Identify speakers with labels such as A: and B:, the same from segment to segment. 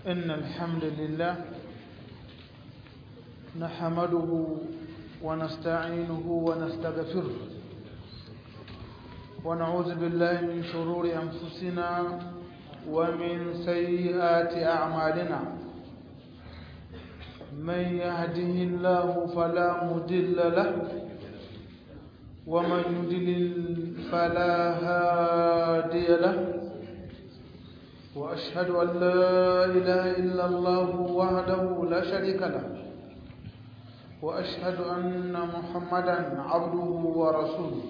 A: إن الحمد لله نحمده ونستعينه ونستغفره ونعوذ بالله من شرور أنفسنا ومن سيئات أعمالنا من يهده الله فلا مضل له ومن يضلل فلا هادي له وأشهد أن لا إله إلا الله وحده لا شريك له وأشهد أن محمدا عبده ورسوله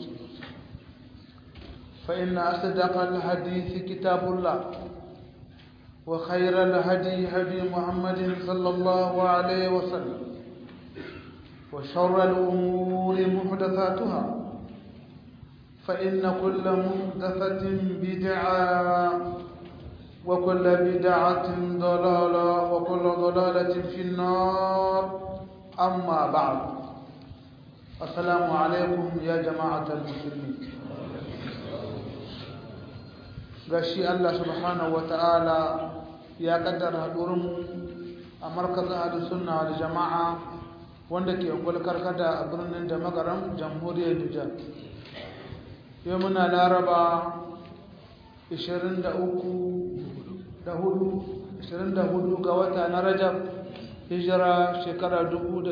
A: فإن أصدق الحديث كتاب الله وخير الهدي هدي محمد صلى الله عليه وسلم وشر الأمور محدثاتها فإن كل محدثة بدعة وكل بدعة ضلالة وكل ضلالة في النار أما بعد السلام عليكم يا جماعة المسلمين gashi Allah subhanahu wata'ala ya kaddara hadurinmu a markazin hadin sunna da jama'a wanda ke ungul karkada a birnin da magaran jamhuriyar Nijar yau muna laraba 23 da hudu 24 ga wata na rajab hijira shekara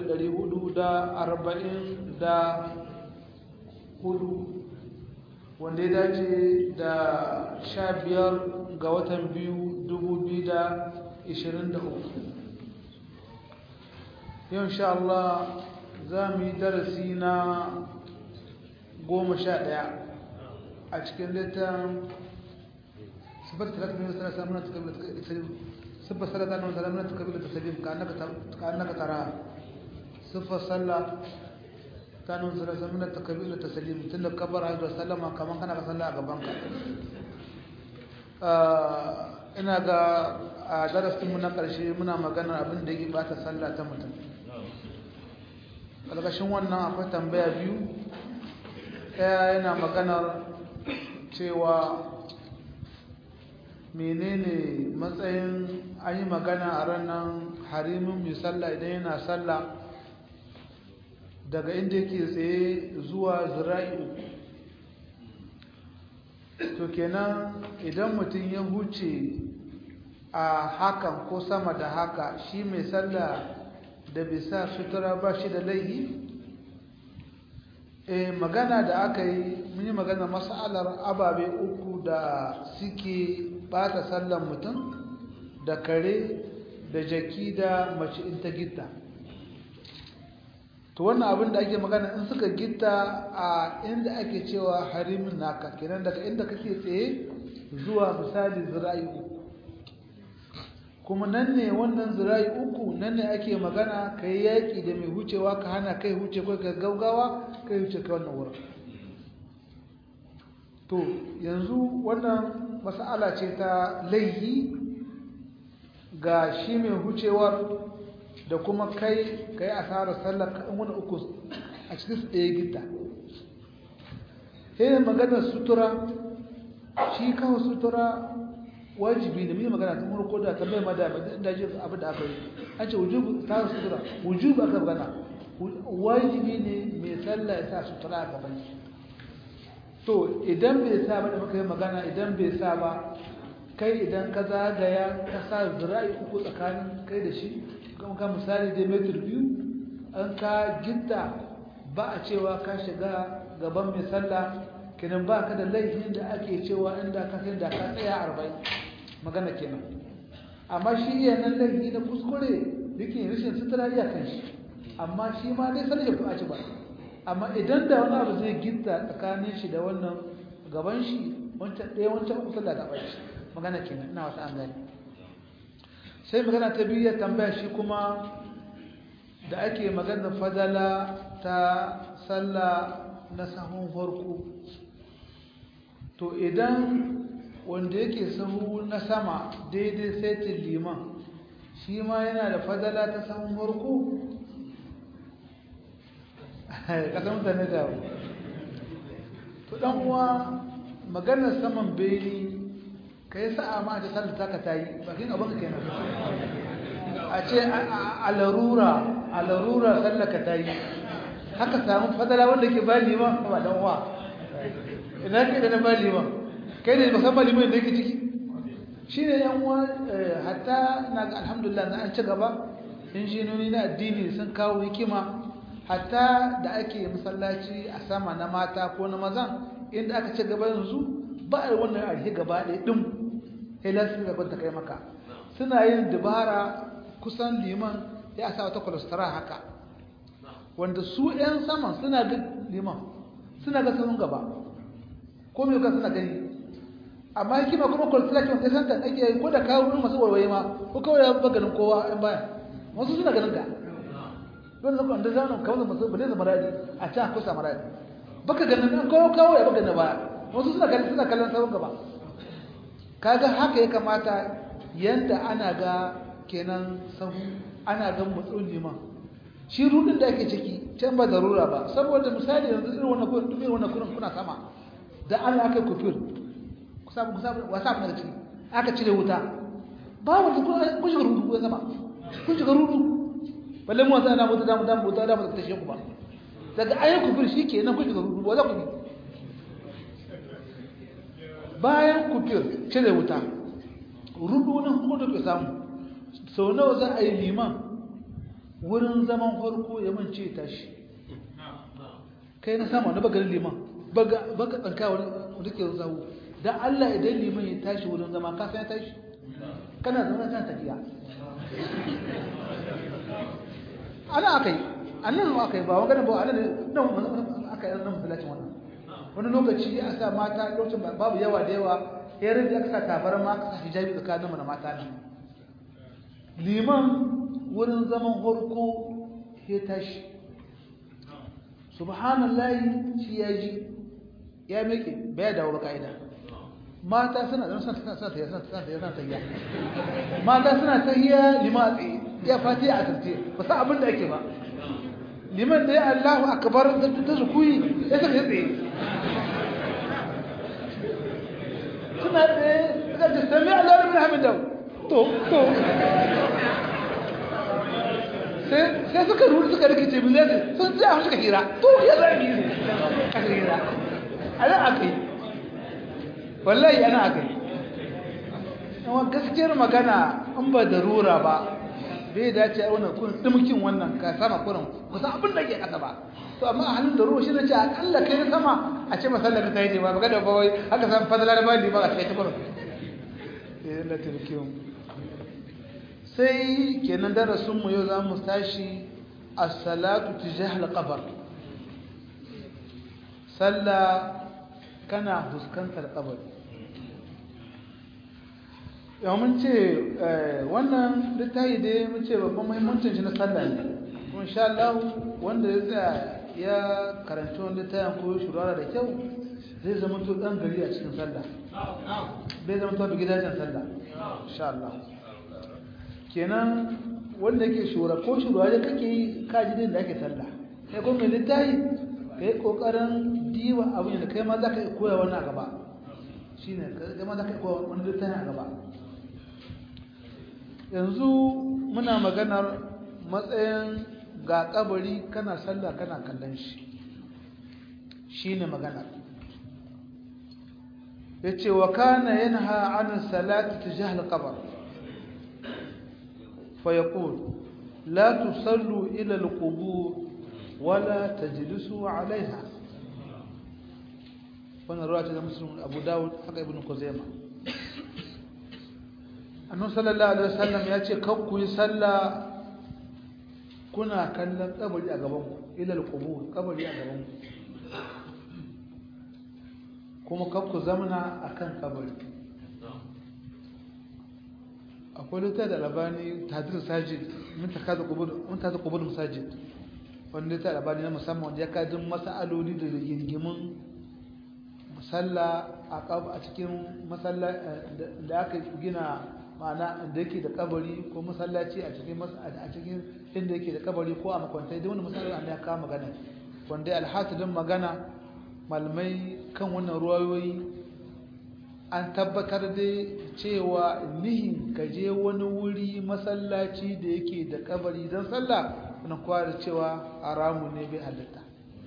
A: 444 wanda ya dace da 15 ga watan biyu 2023 yau insha Allah za mu yi darasi na 11 a cikin littafin صفة ثلاثة من ثلاثة من تقبل التسليم صفة ثلاثة من ثلاثة من تقبل التسليم كأنك كأنك تراها صفة صلى كانوا ثلاثة من تقبل التسليم تند كبر هذا وسلم كمان كان صلى أقبانك ina ga a darasin mu na ƙarshe muna maganar abin da yake bata sallah ta mutum ƙarƙashin wannan akwai tambaya biyu ɗaya yana maganar cewa menene matsayin an yi magana a ranar harimin mai sallah idan yana sallah daga inda yake tsaye zuwa zira'i to kenan idan mutum ya huce a hakan ko sama da haka shi mai sallah da bisa sutura ba shi da laihi e magana da aka yi mun yi magana masalar ababe uku da suke bata sallan mutum da kare da jaki da mace in ta gitta to wannan abin da ake magana in suka gitta a inda ake cewa harimin naka kenan daga inda kake tsaye zuwa misali zira'i uku kuma nan ne wannan zira'i uku nan ne ake magana ka yi yaƙi da mai hucewa ka hana kai huce kai ka gaugawa kai huce kai wannan wurin to yanzu wannan mas'ala ce ta laihi ga shi mai hucewar da kuma kai ka yi asarar sallar kaɗan wani uku a cikin su ɗaya gida sai maganar sutura shi kawo sutura wajibi da mai magana ta murko da ta bai mada da ji abin da aka yi an ce wujubu ta sutura wujubu aka magana wajibi ne mai sallah ya sa sutura a gaban shi to idan bai sa ba da muka yi magana idan bai sa ba kai idan ka zagaya ka sa zira'i uku tsakanin kai da shi kuma ka misali dai metar biyu an ka gitta ba a cewa ka shiga gaban mai sallah kenan ba ka da laifin da ake cewa inda ka sai da ka tsaya arba'in magana kenan amma shi iya nan laifi na kuskure yake rashin sutura iya kan shi amma shi ma dai sanin ya fi a ci ba amma idan da wani abu zai gitta tsakanin shi da wannan gaban shi wancan ɗaya wancan uku sallah gaban shi magana kenan ina wata an gani sai magana ta biyu ya tambaya shi kuma da ake magana fadala ta sallah na sahun farko to idan wanda yake sahu na sama daidai saitin liman shi ma yana da fadala ta sahun farko kasan mutane da to dan uwa maganar saman beni kai sa'a ma ta sallar taka ta yi bakin abin ka kenan a ce a larura a larura sallar ka ta yi haka samu fadala wanda ke ba liman ba dan wa ina ke da na ba liman kai ne musamman liman da yake ciki shi ne yan uwa hatta na ga alhamdulillah na an ci gaba injinoni na addini sun kawo hikima hatta da ake masallaci a sama na mata ko na mazan inda aka ci gaba yanzu ba a wannan arhi gaba ɗaya ɗin helas da kwanta kai maka suna yin dabara kusan liman ya sa wata kwalastara haka wanda su 'yan saman suna ga liman suna ga sahun gaba ko mai suna gani amma hikima kuma kwalastara ke wanda santa ake yi ko da kawo wurin masu warwaye ma ko kawai ya ganin kowa 'yan baya wasu suna ganin ka don zaka wanda zanen kawo masu bane zama radi a can kusa maradi baka ganin an kawo kawo ya baka na baya wasu suna kallon suna kallon sahun gaba kaga haka ya kamata yanda ana ga kenan sahu ana ga mutsun liman shi rudin da ake ciki can ba zarura ba saboda misali yanzu irin wannan kurin irin wannan kurin kuna sama da Allah aka kufir ku samu ku samu wasa daga ciki aka cire wuta ba wanda kun kun shiga rudu ko sama kun shiga rudu balle mu wasa na mutu da mu da mu da mu ta sheku ba daga ayi kufir shikenan kun shiga rudu ba za ku bi bayan kufir cire wuta rudu nan kuma da ke samu sau nawa za a yi liman wurin zaman farko ya mance tashi kai na sama na bagarin liman baka tsanka wani ke zahu don allah idan liman ya tashi wurin zama ka san ya tashi kana zama kan tafiya ana aka yi annan aka yi ba wani ba ana nan aka yi nan masallacin wannan wani lokaci ya sa mata lokacin babu yawa da yawa ya rinda aka sa tabar ma aka sa hijabi tsakanin mu da mata nan liman wurin zaman harko ya tashi subhanallahi shi ya ji ya meke bai dawo ba ka'ida mata suna da suna suna suna suna suna suna tahiya mata suna tahiya liman a tsaye ya fati a tarce ba sa abin da ake ba liman da ya Allahu akbar da ta zukuyi ya saka ya tsaye suna tsaye suka ce sami Allah da bin hamidau to to sai suka ruru suka rikice bin zai sun tsaye a suka hira to ya zai yi aka hira ana aka yi wallahi ana aka yi yawan gaskiyar magana an ba da rura ba bai dace a wannan kurin dumkin wannan ka sama kurin kusa abin da ke kasa ba to amma a halin da ruwa shi na ce akalla kai sama a ce masallar ka ta yi ba magana ba wai haka san fadalar ba ne ba a cikin kurin eh na tilkiyon sai kenan darasin mu yau za mu tashi as-salatu tijah al-qabr sallah kana fuskantar kabari yau mun ce wannan littafi dai mun ce babban muhimmancin shi na sallah ne kuma insha Allah wanda ya tsaya ya karanci wani littafin ko shurara da kyau zai zama to dan gari a cikin sallah bai zama to gidajen sallah insha Allah kenan wanda yake shura ko shura da kake yi kaji din da ake sallah kai ko mai littafi kai kokarin diwa abin da kai ma zaka koya wannan a gaba shine kai ma zaka koya wannan littafi a gaba yanzu muna maganar matsayin ga kabari kana sallah kana kallon shi shine maganar yace wa kana yanha an salati tijah al-qabr fa yaqul la tusallu ila al-qubur wala tajlisu 'alayha wannan ruwaya ta muslim abu dawud haka ibn kuzaima annabi sallallahu alaihi wasallam ya ce kan ku yi sallah kuna kallon kabari a gaban ku ila al-qubur kabari a gaban ku kuma kan ku zamana akan kabari akwai lita da labani tadir sajid mun takaza qubur mun takaza qubur masajid wanda ta labani na musamman wanda ya kadin mas'aloli da rigingimin musalla a cikin masalla da aka gina ma'ana inda yake da kabari ko masallaci a cikin a cikin inda yake da kabari ko a makwantai da wani masallaci an ya kawo magana wanda alhasidin magana malamai kan wannan ruwayoyi an tabbatar da cewa nihin ka je wani wuri masallaci da yake da kabari don sallah wani kowa da cewa haramu ne bai halitta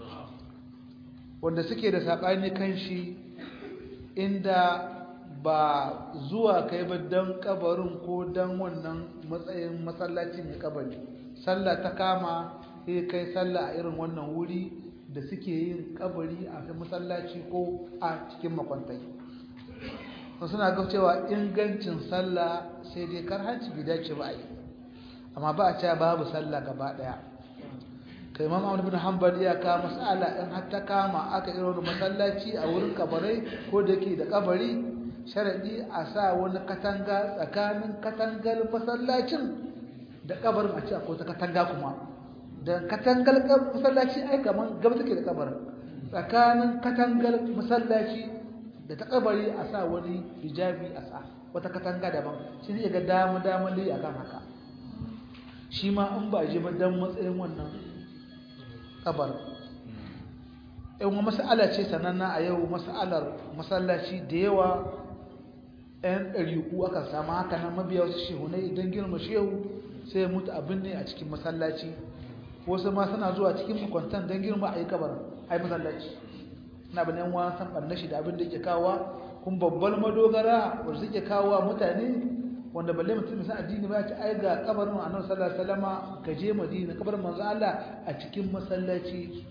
A: wanda suke da saɓani kan shi inda ba zuwa kai ba don kabarin ko don wannan matsayin masallaci mai kabari sallah ta kama sai kai sallah a irin wannan wuri da suke yin kabari a masallaci ko a cikin makwantai sun suna ga cewa ingancin sallah sai dai karhanci bai dace ba a yi amma ba a cewa babu sallah gaba daya kai imam ahmad bin hanbal ya ka mas'ala in har ta kama aka irin masallaci a wurin kabarai ko da ke da kabari sharadi a sa wani katanga tsakanin katangar masallacin da kabarin a ce akwai ta katanga kuma da katangar masallaci ai kaman gaba take da kabarin tsakanin katangar masallaci da ta kabari a sa wani hijabi a sa wata katanga daban shi ne ga dama dama dai akan haka shi ma in ba je ba dan matsayin wannan kabar yan mas'ala ce sananna a yau mas'alar masallaci da yawa yan ɗariƙu aka samu haka nan mabiya wasu shehunai don girma shehu sai mutu abin ne a cikin masallaci wasu ma suna zuwa cikin makwantan don girma a yi kabarin a yi masallaci na bin yan wasan ɓarna shi da abin da ke kawa kun babbar madogara wanda suke kawo mutane wanda balle mutum musan addini ba ya ci ai ga kabarin annabi sallallahu alaihi wasallama ka je madina kabarin manzo Allah a cikin masallaci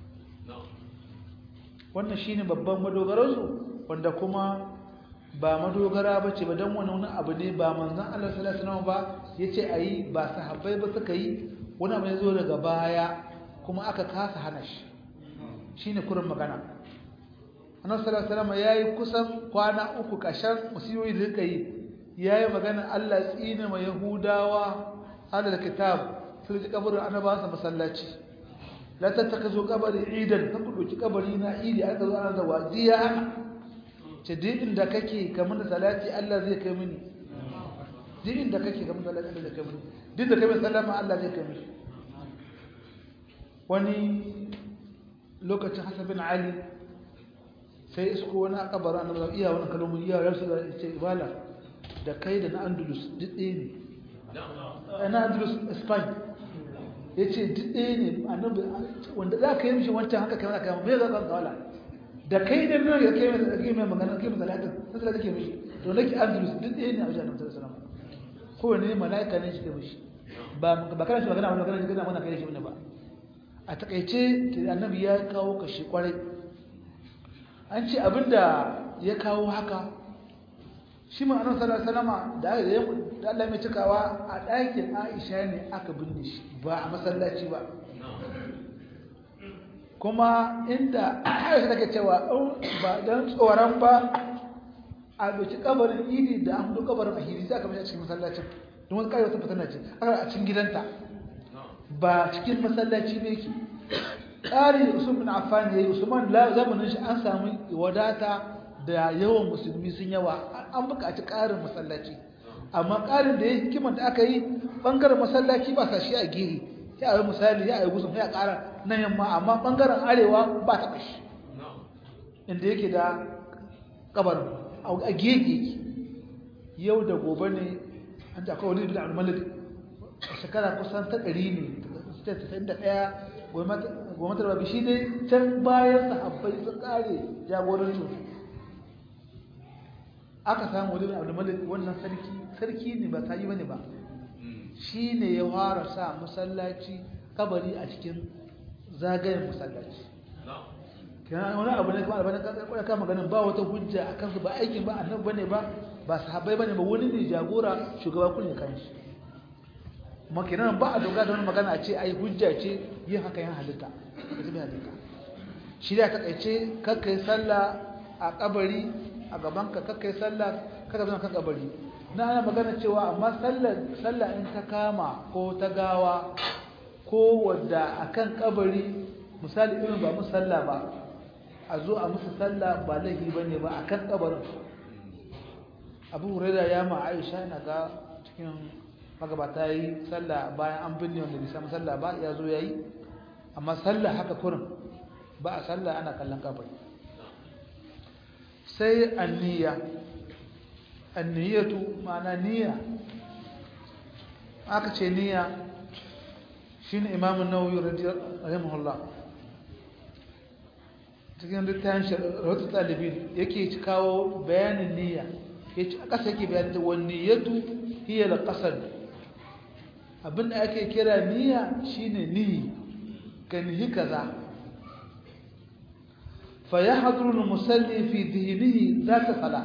A: wannan shine babban madogaran su wanda kuma ba madogara bace ba dan wani wani abu ne ba manzon Allah sallallahu alaihi wasallam ba yace ayi ba sahabbai ba suka yi wani abu ne zo daga baya kuma aka kasa hana shi shine kurin magana annabi sallallahu alaihi wasallam yayi kusan kwana uku kashan musiyoyi da suka yi yayi magana Allah tsine ma yahudawa alal kitab sun ji kabarin annabawa masallaci la tattakazu qabri idan kan ku doki kabari na idi aka zo ana zawa diya ce duk inda kake kamar da salati Allah zai kai mini duk inda kake kamar da salati Allah zai kai mini duk da kai sallama Allah zai kai mini wani lokacin Hassan bin Ali sai isko wani kabarin annabawa iya wani kalmomi iya rasu da ce ibala da kai da na Andalus duk ɗaya ne na Andalus Spain ya ce duk ɗaya ne annabi wanda za ka yi mishi wancan haka kai mana kai bai za ka kawala da kai da nuna ya kai mai kai mai magana kai mai salatin sai da kake mishi to nake Andalus duk ɗaya ne a wajen Annabi sallallahu alaihi wasallam kowanne ne malaika ne shi kai mishi ba ba kana shi magana ba kana shi magana wannan kai shi ne ba a takaice annabi ya kawo kashi kwarai an ce abinda ya kawo haka shi ma annabi sallallahu alaihi wasallam da da Allah mai cikawa a ɗakin Aisha ne aka binne shi ba a masallaci ba kuma inda Aisha take cewa ba dan tsoron ba a doki kabarin idi da an do kabarin ahiri sai aka mishi a cikin masallacin don wani kai wata fatana ce aka a cikin gidanta ba cikin masallaci ne yake ƙari Usman bin Affan yayi Usman la zamanin shi an samu wadata da yawan musulmi sun yawa an buƙaci ƙarin masallaci amma ƙarin da ya hikimar da aka yi ɓangaren masallaci ba sa shi a gehe ya yi misali ya yi gusun ya ƙara nan yamma amma ɓangaren arewa ba ta ƙashi inda yake da ƙabarin a gehe yake yau da gobe ne an ta kawai da almalid shekara kusan ta ɗari ne ta ɗaya gwamnatar babu shi dai can bayan sahabbai sun ƙare jagorancin aka samu wani abu da malik wannan sarki sarki ne ba sayi bane ba shi ne ya fara sa masallaci kabari a cikin zagayen masallaci kenan wani abu ne kuma albanin kakar kama ganin ba wata hujja a kansu ba aikin ba annabi bane ba ba sahabbai bane ba wani ne jagora shugaba kullum kan shi kuma kenan ba a dogara da wani magana a ce ai hujja ce yin haka yan halitta halitta shi da ta kaice kakkai sallah a kabari a gabanka kakkai sallah kada zama kan kabari na ana magana cewa amma sallar sallah in ta kama ko ta gawa ko wadda akan kabari misali irin ba musu sallah ba a zo a musu sallah ba laifi bane ba akan kabarin Abu Hurairah ya ma Aisha na ga cikin magabata yi sallah bayan an binne wanda bai samu sallah ba ya zo yayi amma sallah haka kurin ba a sallah ana kallon kabari sai anniya anniyatu ma'ana niyya aka ce niyya shine imamu nawawi rahimahullah cikin littafin rahoto talibin yake kawo bayanin niyya yace a ƙasa yake bayanin da wani niyyatu hiya al-qasd abinda ake kira niyya shine ni kan hi kaza fa yahduru al-musalli fi dhihnihi zata salah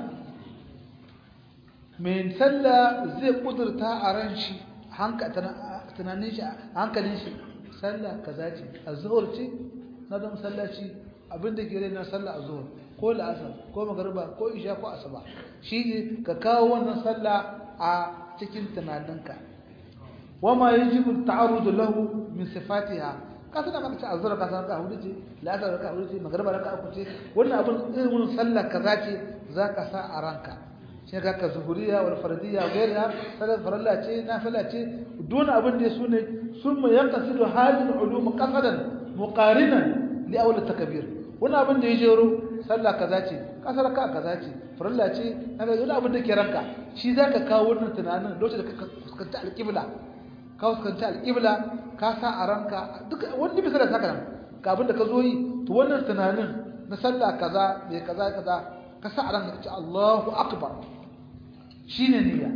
A: mai sallah zai kudurta a ran shi tunanin shi hankalin shi sallah kaza ce azhur ce na da masallaci abinda ke rai na sallah azhur ko la'asar ko magariba ko isha ko asuba shi ne ka kawo wannan sallah a cikin tunaninka wama yajibu ta'arrudu lahu min sifatiha ka sana maka ce azhur ka san ka hudu ce la'asar ka hudu ce magariba ka uku ce wannan abin irin sallah kaza ce zaka sa a ranka shi ka ka zuhuriya wal fardiyya gaira salat faralla ce nafila ce duk abin da su ne sun mu yanqasidu hadin ulum qasadan muqarinan li awla takbir wannan abin da ya jero sallah kaza ce kasar ka kaza ce faralla ce naga duk abin da ke ranka shi zaka kawo wannan tunanin lokacin da ka fuskanta alqibla ka fuskanta alqibla ka sa a ranka duk wanda bisa da saka nan ka abin da ka zo yi to wannan tunanin na sallah kaza mai kaza kaza ka sa a ranka ka ce Allahu akbar shine niyya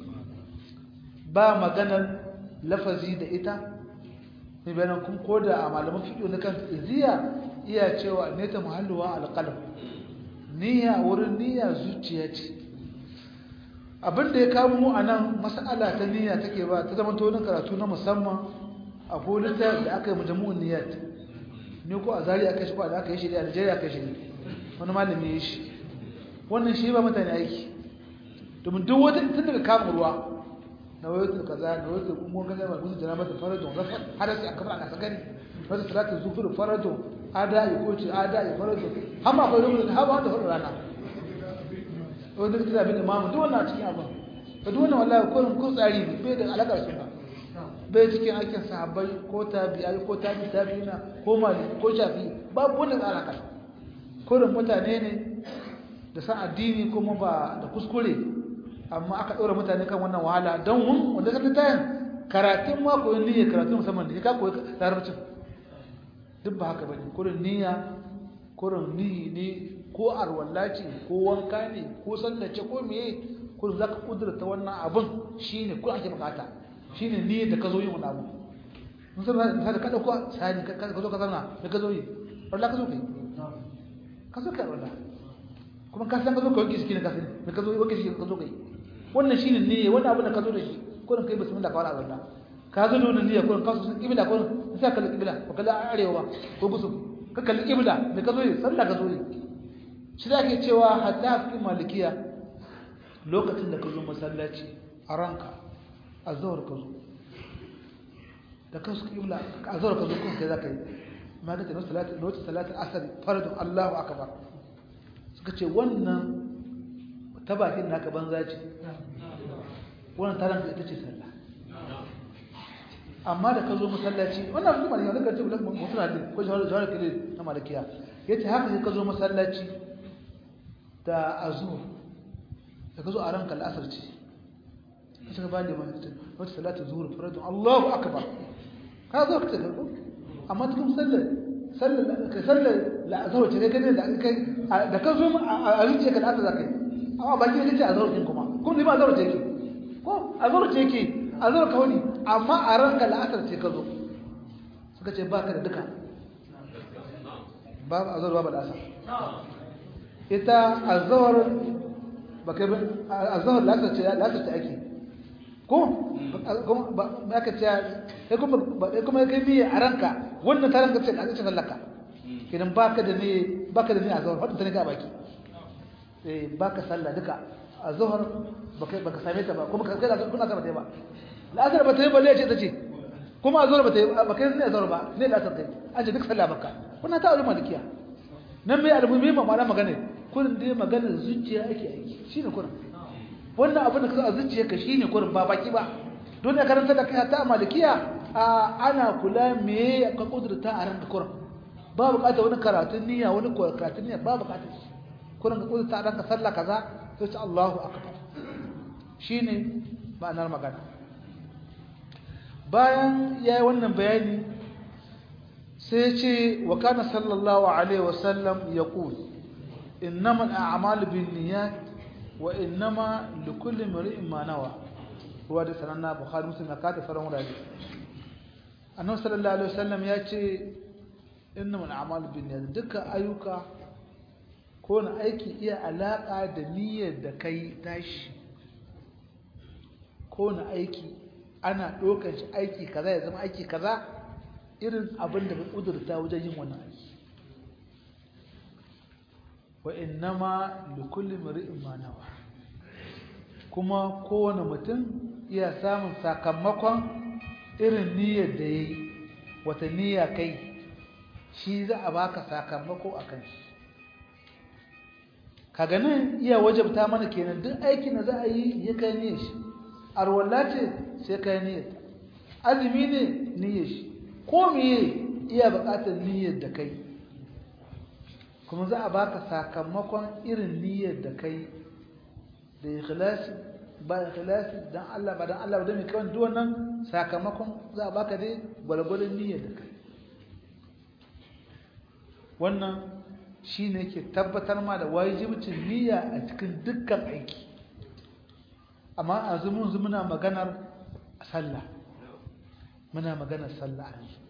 A: ba maganar lafazi da ita ne bayan kun koda a malaman fiqh na kan iziya iya cewa ne ta muhalluwa alqalb niyya wurin niyya zuciya ce abinda ya kawo mu anan mas'ala ta niyya take ba ta zama to karatu na musamman a polita da aka yi majmu'un niyyat ne ko a zari aka shi ko da aka yi shi da Najeriya aka shi wani malami ya shi wannan shi ba mutane aiki domin duk wata tun daga kama ruwa na wayoyin kaza na wayoyin kuma gaza mai musu jana mata faradon rafa hada sai akamar a kasagari wata salatin zufur faradon ada ya koce ada ya faradon hama akwai lokacin hama wanda faru rana wanda ka tana bin imamu duk wannan a cikin abin ba duk wannan wallahi ko ko tsari ne bai da alakar suna bai cikin aikin sahabbai ko tabi'ai ko tabi tabi'ina ko mali ko shafi babu wannan alaka kurin mutane ne da san addini kuma ba da kuskure amma aka ɗora mutane kan wannan wahala don mun wanda ka tayin karatun ma koyon niyya karatun musamman da ka koyi larabcin duk ba haka bane kurin niyya kurin niyyi ne ko arwalla ce ko wanka ne ko sallace ko meye kurin zaka kudurta wannan abun shine kurin ake bukata shine niyyar da ka zo yin wannan abu mun san misali ka dauko sani ka zo ka zauna da ka zo yi Allah ka zo kai ka zo kai Allah kuma ka san ka zo ka wanke shi ne ka sani me ka zo wanke shi ka zo kai wannan shine niyya wannan abin da ka zo da shi ko kai bismillah ka wala Allah ka zo da wannan niyya ko ka so kibla ko sai ka kalli kibla ko kalli arewa ko gusu ka kalli kibla me ka zo yi sallah ka zo yi shi da ke cewa hatta fi malikiya lokacin da ka zo masallaci a ranka azhar ka zo da ka su kibla azhar ka zo kuma kai zaka yi ma ga tana salatu lokacin salatu asr fardu Allahu akbar suka ce wannan ta bakin naka banza ce wannan taron ka ita ce sallah amma da ka zo masallaci wannan abin da malaka ce bulan mutum na ko jawar jawar kile na malakiya yace haka sai ka zo masallaci da azur da ka zo a ranka al'asar ce kace ka bani mai wata salatu zuhur faradu Allahu akbar ka zo ka tafi amma cikin sallar sallar ka sallar la'azur ce kai da kai da ka zo a rince ka da aka zakai amma baki ne kace azhar din kuma kuma ni ba azhar ce yake ko azhar ce yake azhar ka wani amma a ranka la'asar ce ka zo suka ce baka da duka babu azhar babu la'asar ita azhar baka azhar la'asar ce la'asar ce ake ko ba ka ce sai kuma kuma kai biye a ranka wannan ta ranka ce la'asar ce sallaka idan baka da ne baka da ne azhar wadda ta ne ga baki baka sallah duka a zuhar baka same ta ba kuma kai da kuna sama ta ba la'asar ba ta yi balle ce ta ce kuma a zuhar ba ta yi ba kai ne a zuhar ba ne la'asar kai an ce duk sallah baka wannan ta ulama malikiya nan mai almuhimmi ma ma'ana magana kurin dai magana zuciya ake aiki shine kurin wannan abin da ka a zuciya ka shine kurin ba baki ba don ya karanta da kai ta malikiya ana kula me ka kudurta a ranka kurin ba bukatar wani karatun niyya wani karatun niyya ba bukatar shi kurin ka kudurta ranka sallah kaza sai ce Allahu akbar shine ma'anar magana bayan yayi wannan bayani sai ce wa kana sallallahu alaihi wasallam yaqul innamal a'malu binniyat wa innama likulli imrin ma nawa ruwa da sananna bukhari muslim ya kada faran wurare annabi sallallahu alaihi wasallam ya ce innamal a'malu binniyat dukkan ayyuka ko na aiki iya alaka da niyyar da kai tashi ko na aiki ana ɗaukar shi aiki kaza ya zama aiki kaza irin abin da ka ƙudurta wajen yin wannan aiki wa innama likulli mar'in ma nawa kuma kowane mutum iya samun sakamakon irin niyyar da yayi wata niyya kai shi za a baka sakamako akan shi kaga nan iya wajabta mana kenan duk aikin da za a yi ya kai niyyar shi arwalla ce sai kai niyyar azumi ne niyyar shi ko meye iya buƙatar niyyar da kai kuma za a baka sakamakon irin niyyar da kai da ikhlasi ba ikhlasi dan Allah ba dan Allah ba dan mai kawai duk wannan sakamakon za a baka dai gwargwadon niyyar da kai wannan shine yake tabbatar ma da wajibcin niyya a cikin dukkan aiki amma a zumun muna maganar sallah muna maganar sallah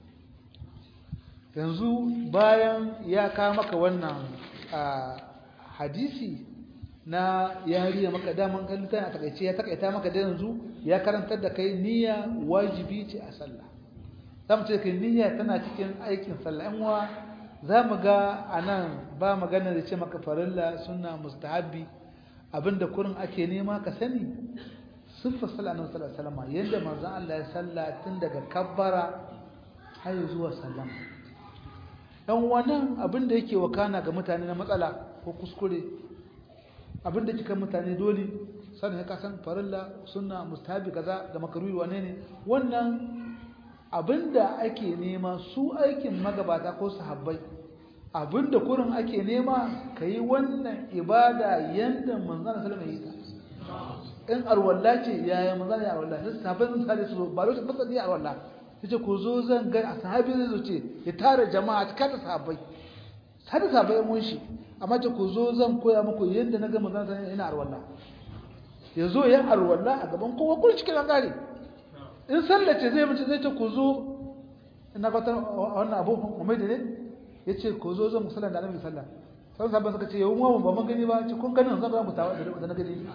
A: yanzu bayan ya kawo maka wannan hadisi na yariya maka daman kallita a takaice ya takaita maka da yanzu ya karantar da kai niyya wajibi ce a sallah za mu ce kai niyya tana cikin aikin sallah yan uwa za mu ga a nan ba magana da ce maka farilla suna mustahabbi abinda kurin ake nema ka sani siffar sallah annabi sallallahu alaihi wasallam yadda manzon Allah ya salla tun daga kabbara har zuwa sallama dan wannan abin da yake wakana ga mutane na matsala ko kuskure abin da kika mutane dole sanin ka san farilla sunna mustahabi kaza da makruhi wane ne wannan abinda ake nema su aikin magabata ko sahabbai abinda kurin ake nema kai wannan ibada yanda manzon sallallahu alaihi wasallam in arwalla ce yaya manzon ya arwalla sai sahabbai sun sare su ba lokacin ba sai arwalla yace ku zo zan ga sahabi zai zo ce ya tare jama'a cikin da sahabbai sai da sahabbai mun shi amma ce ku zo zan koya muku yadda na ga manzon sallallahu ina arwalla ya zo ya arwalla a gaban kowa kun cikin an gare in sallace zai mace zai ce ku zo ina ga wannan abu umai da ne yace ku zo zan musalla da annabi sallallahu sai sahabbai suka ce yau mu ba mun gani ba ce kun ganin zan ga mu tawa da na gani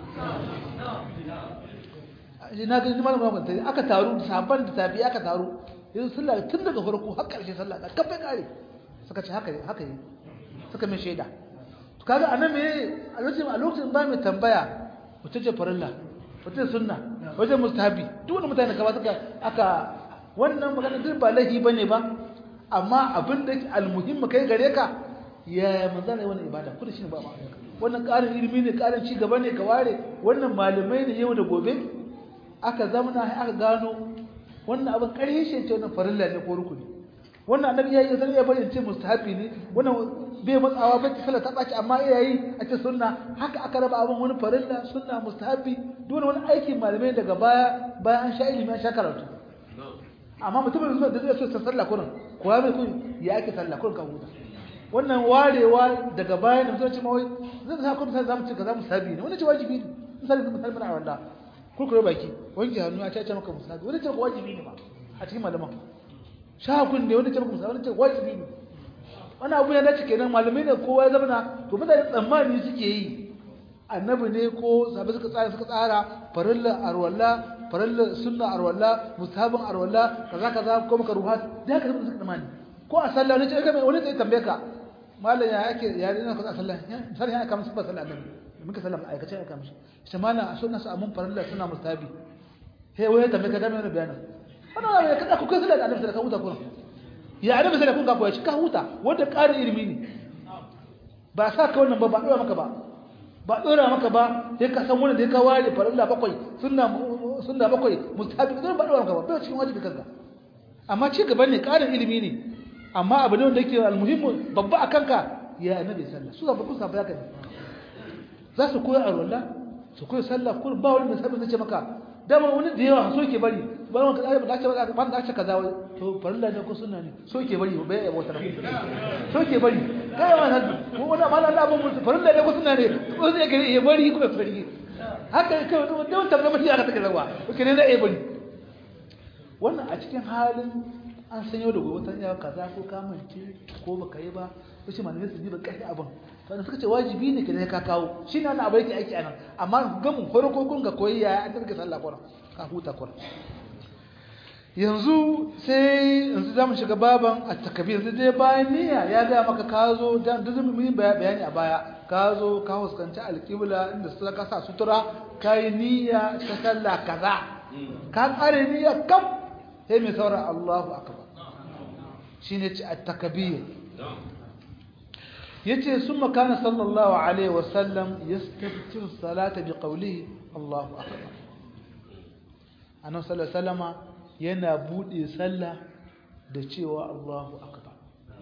A: na ga malamin ba ta aka taru sahabban da tafi aka taru yanzu sallah tun daga farko har karshe sallah da kafe kare suka ce haka haka yi suka mai shaida to kaga anan me a lokacin a lokacin ba mai tambaya wata ce farilla wata sunna wata mustahabi duk wani mutane ka ba suka aka wannan magana duk ba lahi bane ba amma abin da almuhimmi kai gare ka ya manzana wannan ibada kuda shine ba ma wannan ƙarin ilimi ne ƙarin ci gaba ne ka ware wannan malamai ne yau da gobe aka zamana aka gano wannan abin ƙarfi shi ce wannan farilla ne ko rukuni wannan annabi ya yi zan iya bari ce mustahabi ne wannan bai matsawa ba ta sallah ta baci amma iya yi a ce sunna haka aka raba abin wani farilla sunna mustahabi dole wani aikin malamai daga baya bayan an sha ilimi an sha karatu amma mutumin da zai so ta sallah kurin kuwa mai kun ya ake sallah kurin ka huta wannan warewa daga baya da mutum ce mawai zai sa kun sai zamu ce kaza mustahabi ne wannan ce wajibi ne misali zan musalmi na wanda kurkure baki wanke hannu a caca maka musabi wani ce wajibi ne ba a cikin malaman shakun ne wani ce maka musabi wani ce wajibi ne wani abu ya dace kenan malamai ne kowa ya zama to mutane tsammani suke yi annabi ne ko sabai suka tsara suka tsara farilla arwalla farilla sunna arwalla musabin arwalla kaza kaza ko maka ruhat da haka suka tsammani ko a sallah ne ce kai wani zai tambaye ka mallan ya yake ya dina ka sallah misali ya kama sifar sallah annabi muka sallama aikace ya kama shi shi mana sunna su amun farilla suna mustabi he waye tambaye ka da mai bayanin wannan ne kada ku kai sallah da annabi sallallahu alaihi wasallam ya annabi sallallahu alaihi wasallam ka koyi ka huta wanda ƙarin ilimi ne ba sa ka wannan ba ba dora maka ba ba dora maka ba sai ka san wannan da ka ware farilla bakwai sunna sunna bakwai mustabi don ba dora maka ba bai cikin wajibi kanka amma ci gaba ne ƙarin ilimi ne amma abu ne wanda yake almuhimmu babba a kanka ya annabi sallallahu su ba ku sa ba ka za su koyi arwalla su koyi sallah ko ba wani mai sabon zai ce maka dama wani da yawa so ke bari ba wani kaza ba ce ba da ce kaza wai to farilla ne ko sunna ne so ke bari bai ya bautar so ke bari kai wannan ko wani amma Allah ba mu farilla ne ko sunna ne ko zai gari ya bari kuma fari haka kai wani da wata da mutum aka take zawa ko ne da ya bari wannan a cikin halin an san yau da gobe ta iya kaza ko kamance ko baka yi ba ko shi malamai su ji ba kai abin wanda suka ce wajibi ne ka ka kawo shi ne wannan abu yake aiki anan amma ga mun farko kun ga koyi yaya an tarke sallah kora ka huta kora yanzu sai yanzu zamu shiga baban at-takbir yanzu dai bayan niyya ya ga maka ka zo dan da mun yi bayani a baya ka zo ka huskanci alqibla inda suka kasa sutura kai niyya ta sallah kaza ka tsare niyya kam sai mai saura Allahu akbar shine ci at-takbir yace summa kana sallallahu alaihi wasallam yastaftiru salata biqawlihi Allahu akbar annabi sallallahu alaihi wasallama yana bude sallah da cewa Allahu akbar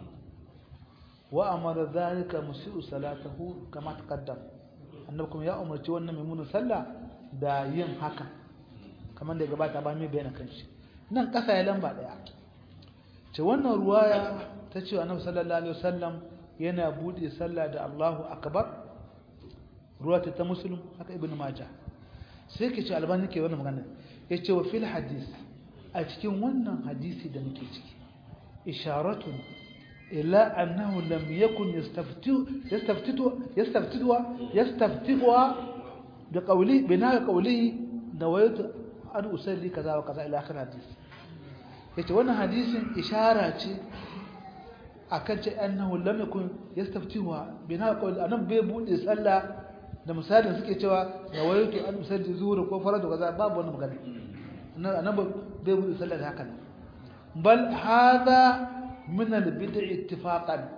A: wa amara zalika musiu salatahu kama taqaddam annabi kuma ya umarci wannan mai sallah da yin haka kamar da gabata ba mai bayyana kanshi nan kasa ya lamba daya ce wannan ruwaya ta ce annabi sallallahu alaihi wasallam yana bude sallah da Allahu akbar ruwa ta muslim haka ibnu majah sai ke ce albani ke wannan magana yace wa fil hadis a cikin wannan hadisi da muke ciki isharatun ila annahu lam yakun yastaftu yastaftitu yastaftitu yastaftihu da qawli bina qawli nawaitu an usalli kaza wa kaza ila akhir hadis yace wannan hadisin ishara ce akan ce annahu lam yakun yastaftihu bina qawli anan bai bude sallah da misalin suke cewa nawaitu an usalli zuhur ko faradu kaza babu wannan magana annabi bai bude sallah da haka bal hadha min al-bid'i ittifaqan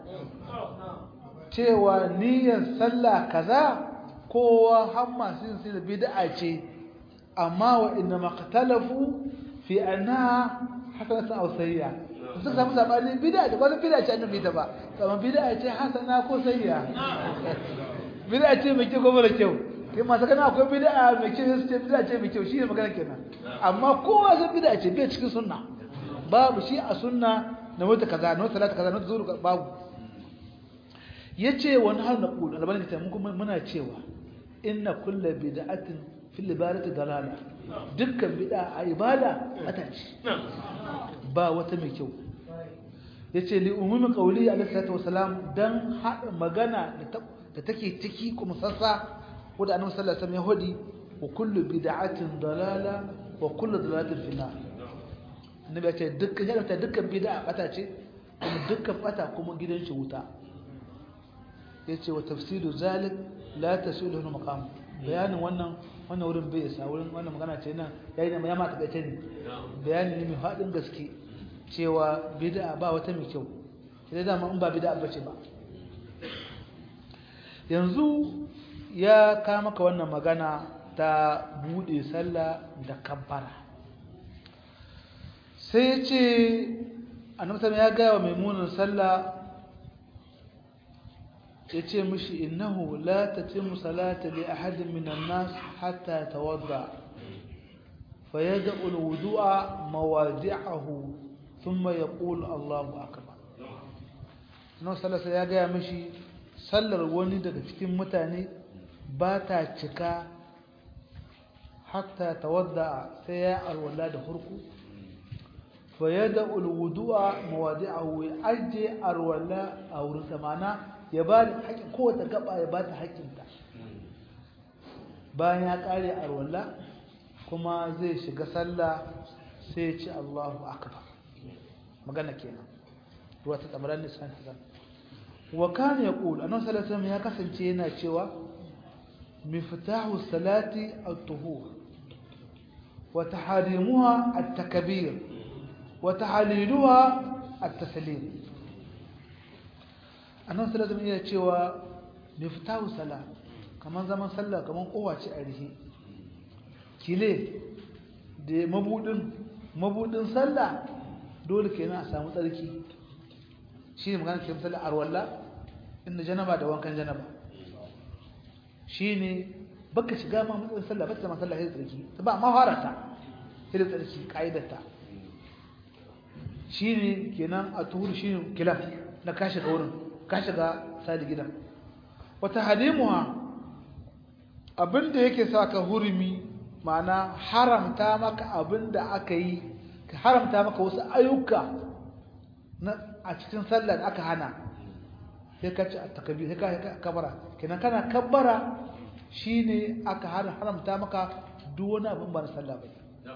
A: cewa niyyar sallah kaza kowa har masu yin sai bid'a ce amma wa inna maqtalafu fi annaha hasanatu aw sayyi'a suka samu sabani bid'a da wani bid'a ce annabi ta ba amma bid'a ce hasana ko sayyi'a bid'a ce mai kyau ko mara kyau kai masu kana akwai bid'a mai kyau sai ce bid'a ce mai kyau shine magana kenan amma kowa sai bid'a ce bai cikin sunna babu shi a sunna na wata kaza na wata talata kaza na wata zuru babu yace wani har na kula albani ta mun kuma muna cewa inna kullu bid'atin fil ibadati dalala dukkan bid'a a ibada ata ce ba wata mai kyau yace li umumi qawli alaihi salatu wasalam dan hada magana da take ciki kuma sassa wanda annabi sallallahu alaihi wasallam ya hodi wa kullu bid'atin dalala wa kullu dalalatin fi nar annabi ya ce dukkan ya ta dukkan bid'a bata ce kuma dukkan bata kuma gidan shi wuta yace wa tafsiru zalik la tasilu lahu maqam bayanin wannan wannan wurin bai isa wurin wannan magana ce nan yayi ya ma takaice ne bayani ne mai fadin gaske cewa bid'a ba wata mai kyau sai da in ba bid'a bace ba yanzu ya ka maka wannan magana ta bude sallah da kabbara sai ya ce annabi ya gaya wa maimunan sallah ya ce mishi innahu la tatimmu salata li ahadin minan nas hatta tawadda fa yad'u al-wudu'a mawadi'ahu thumma yaqulu Allahu akbar annabi sallallahu ya gaya mishi sallar wani daga cikin mutane ba ta cika hatta tawadda sai ya alwala da hurku فيدع الوضوء مواضعه ويأجي أرولا أو رسمانا يبالي حق قوة قبع يبالي حق انت bayan ya kare arwalla kuma zai shiga sallah sai ya ce Allahu akbar magana kenan ruwa ta tsamaran nisan ta wa kana yaqul annabi sallallahu alaihi ya kasance yana cewa miftahu salati at-tuhur wa taharimuha at-takbir وتحليلها التسليم annan sallallahu iya cewa miftahu sala kaman zaman sallah kaman kowace a rihe kile da mabudin mabudin sallah dole kenan a samu tsarki shi ne magana ke misali arwalla inda janaba da wankan janaba shine baka shiga ma matsayin sallah ba ta ma sallah sai tsarki ba ma harata sai tsarki kaidarta shine kenan a tuhur shine kilaf na ka shiga wurin ka shiga sadi gidan wata halimuha abinda yake sa ka hurumi ma'ana haramta maka abinda aka yi ka haramta maka wasu ayyuka na a cikin sallah da aka hana sai ka ci a takabir sai ka kabara kenan kana kabbara shine aka haramta maka duk wani abin ba na sallah ba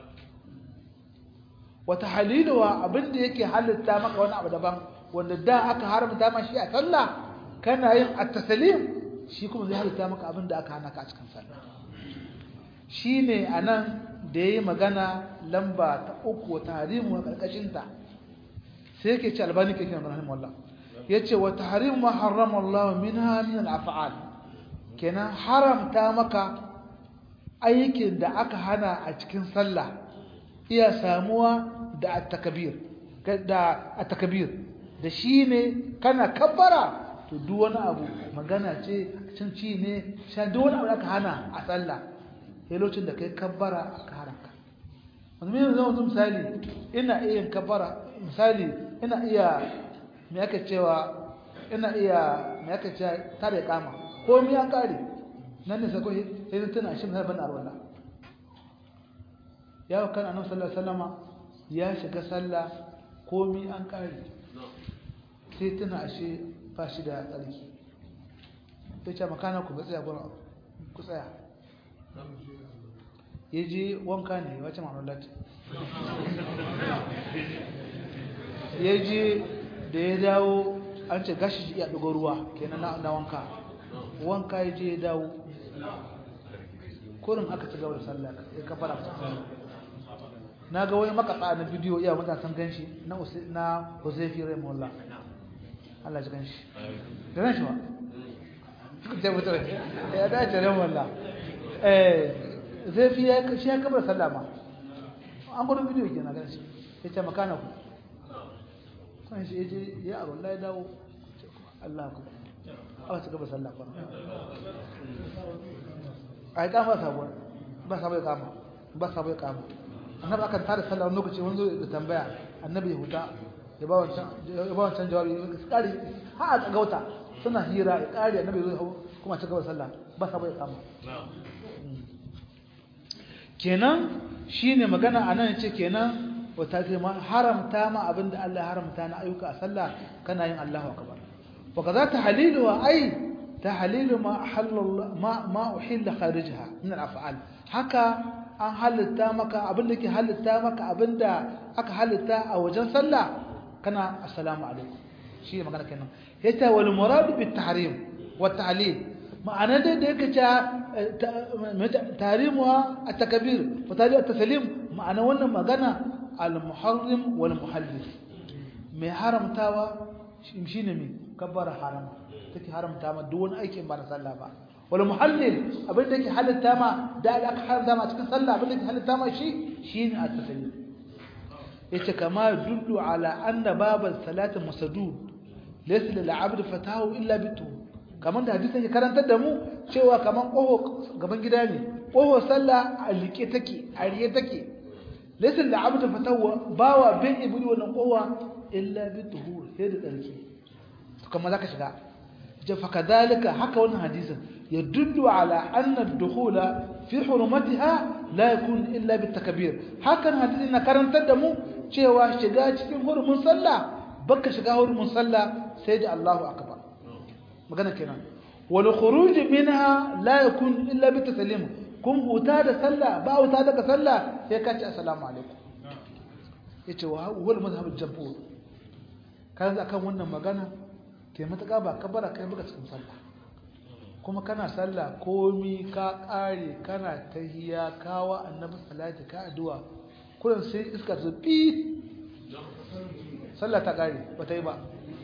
A: wata haliluwa abinda yake halitta maka wani abu daban wanda da aka haramta ma shi a sallah kana yin at-taslim shi kuma zai halitta maka abinda aka hana ka a cikin sallah shine anan da yayi magana lamba ta uku wata harimu a karkashin ta sai yake ce albani kake nan rahimahullah yace wa tahrimu ma harrama Allah minha min al-af'al kenan haramta maka aikin da aka hana a cikin sallah iya samuwa da at-takbir da at-takbir da shine kana kabbara to duk wani abu magana ce cin ci ne sha duk wani abu da aka hana a sallah sai lokacin da kai kabbara aka haramka wanda mai zama misali ina iya yin kabbara misali ina iya me aka cewa ina iya me aka cewa tare kama ko mi an kare nan ne sako sai na tuna shi mai ban arwala ya kan annabi sallallahu alaihi wasallama ya shiga sallah ko mi an kare sai tuna shi ba shi da tsarki sai ce makana ku ga tsaya gurin ku tsaya ya je wanka ne wace ma'amulat ya je da ya dawo an ce gashi ya ɗugo ruwa kenan na wanka wanka ya je ya dawo kurin aka ci gaba da sallah ya kafara na ga wani makasa na bidiyo iya matasan ganshi na na Huzaifi rahimahullah Allah ji ganshi da ganshi ba sai mutum ya dace rahimahullah eh Huzaifi ya shi ya kabar sallah ma an gudu bidiyo ke na ganshi ya ce makana ku kan shi ya je ya abu Allah ya dawo Allah ku aka ci gaba sallah kwana a yi kama sabuwar ba sabuwar kama ba sabuwar kama annabi akan tada sallah wani lokaci wani zo da tambaya annabi ya huta ya ba wancan jawabi ya kare ha a gauta suna hira ya kare annabi ya zo kuma ci gaba sallah ba sabuwar kama kenan shine magana anan ce kenan wata ce ma haramta ma abinda Allah ya haramta na ayyuka a sallah kana yin Allahu akbar wa kaza tahlilu wa ay tahlilu ma ahalla ma ma uhilla kharijaha min al-af'al haka an halitta maka abinda ke halitta maka abinda aka halitta a wajen sallah kana assalamu alaikum shi ne magana kenan yace wal murad bit tahrim wa ta'lil ma'ana dai da yake ta tahrimuha at-takbir wa ta'lil at-taslim ma'ana wannan magana al-muharrim wal muhallil mai haramtawa shi ne mai kabbara harama take haramta ma duk wani aikin ba na sallah ba wal muhallil abin da yake halitta ma da aka haramta ma cikin sallah abin da yake halitta ma shi shine at-taslim yace kama dullu ala anna babal salati masdud laysa lil abd fatahu illa bitu kaman da hadisin ya karantar da mu cewa kaman koho gaban gida ne koho sallah a like take a riye take laysa lil abd fatahu bawa bin ibudi wannan kowa illa bituhu sai da tsarki kuma zaka shiga je fa kadalika haka wannan hadisin yadullu ala anna ad-dukhula fi hurumatiha la yakun illa bitakbir hakan hadisin na karantar da mu cewa shiga cikin hurumin sallah baka shiga hurumin sallah sai da Allahu akbar magana kenan wal khuruj minha la yakun illa bitaslim kun huta da sallah ba huta daga sallah sai ka ce assalamu alaikum yace wa huwa al-madhhab al-jabur kan akan wannan magana ke matuƙa ba kabara kai baka cikin sallah kuma kana sallah komi ka ƙare kana tahiya kawa annabi salati ka addu'a kullum sai iska ta bi sallah ta ƙare ba ta yi ba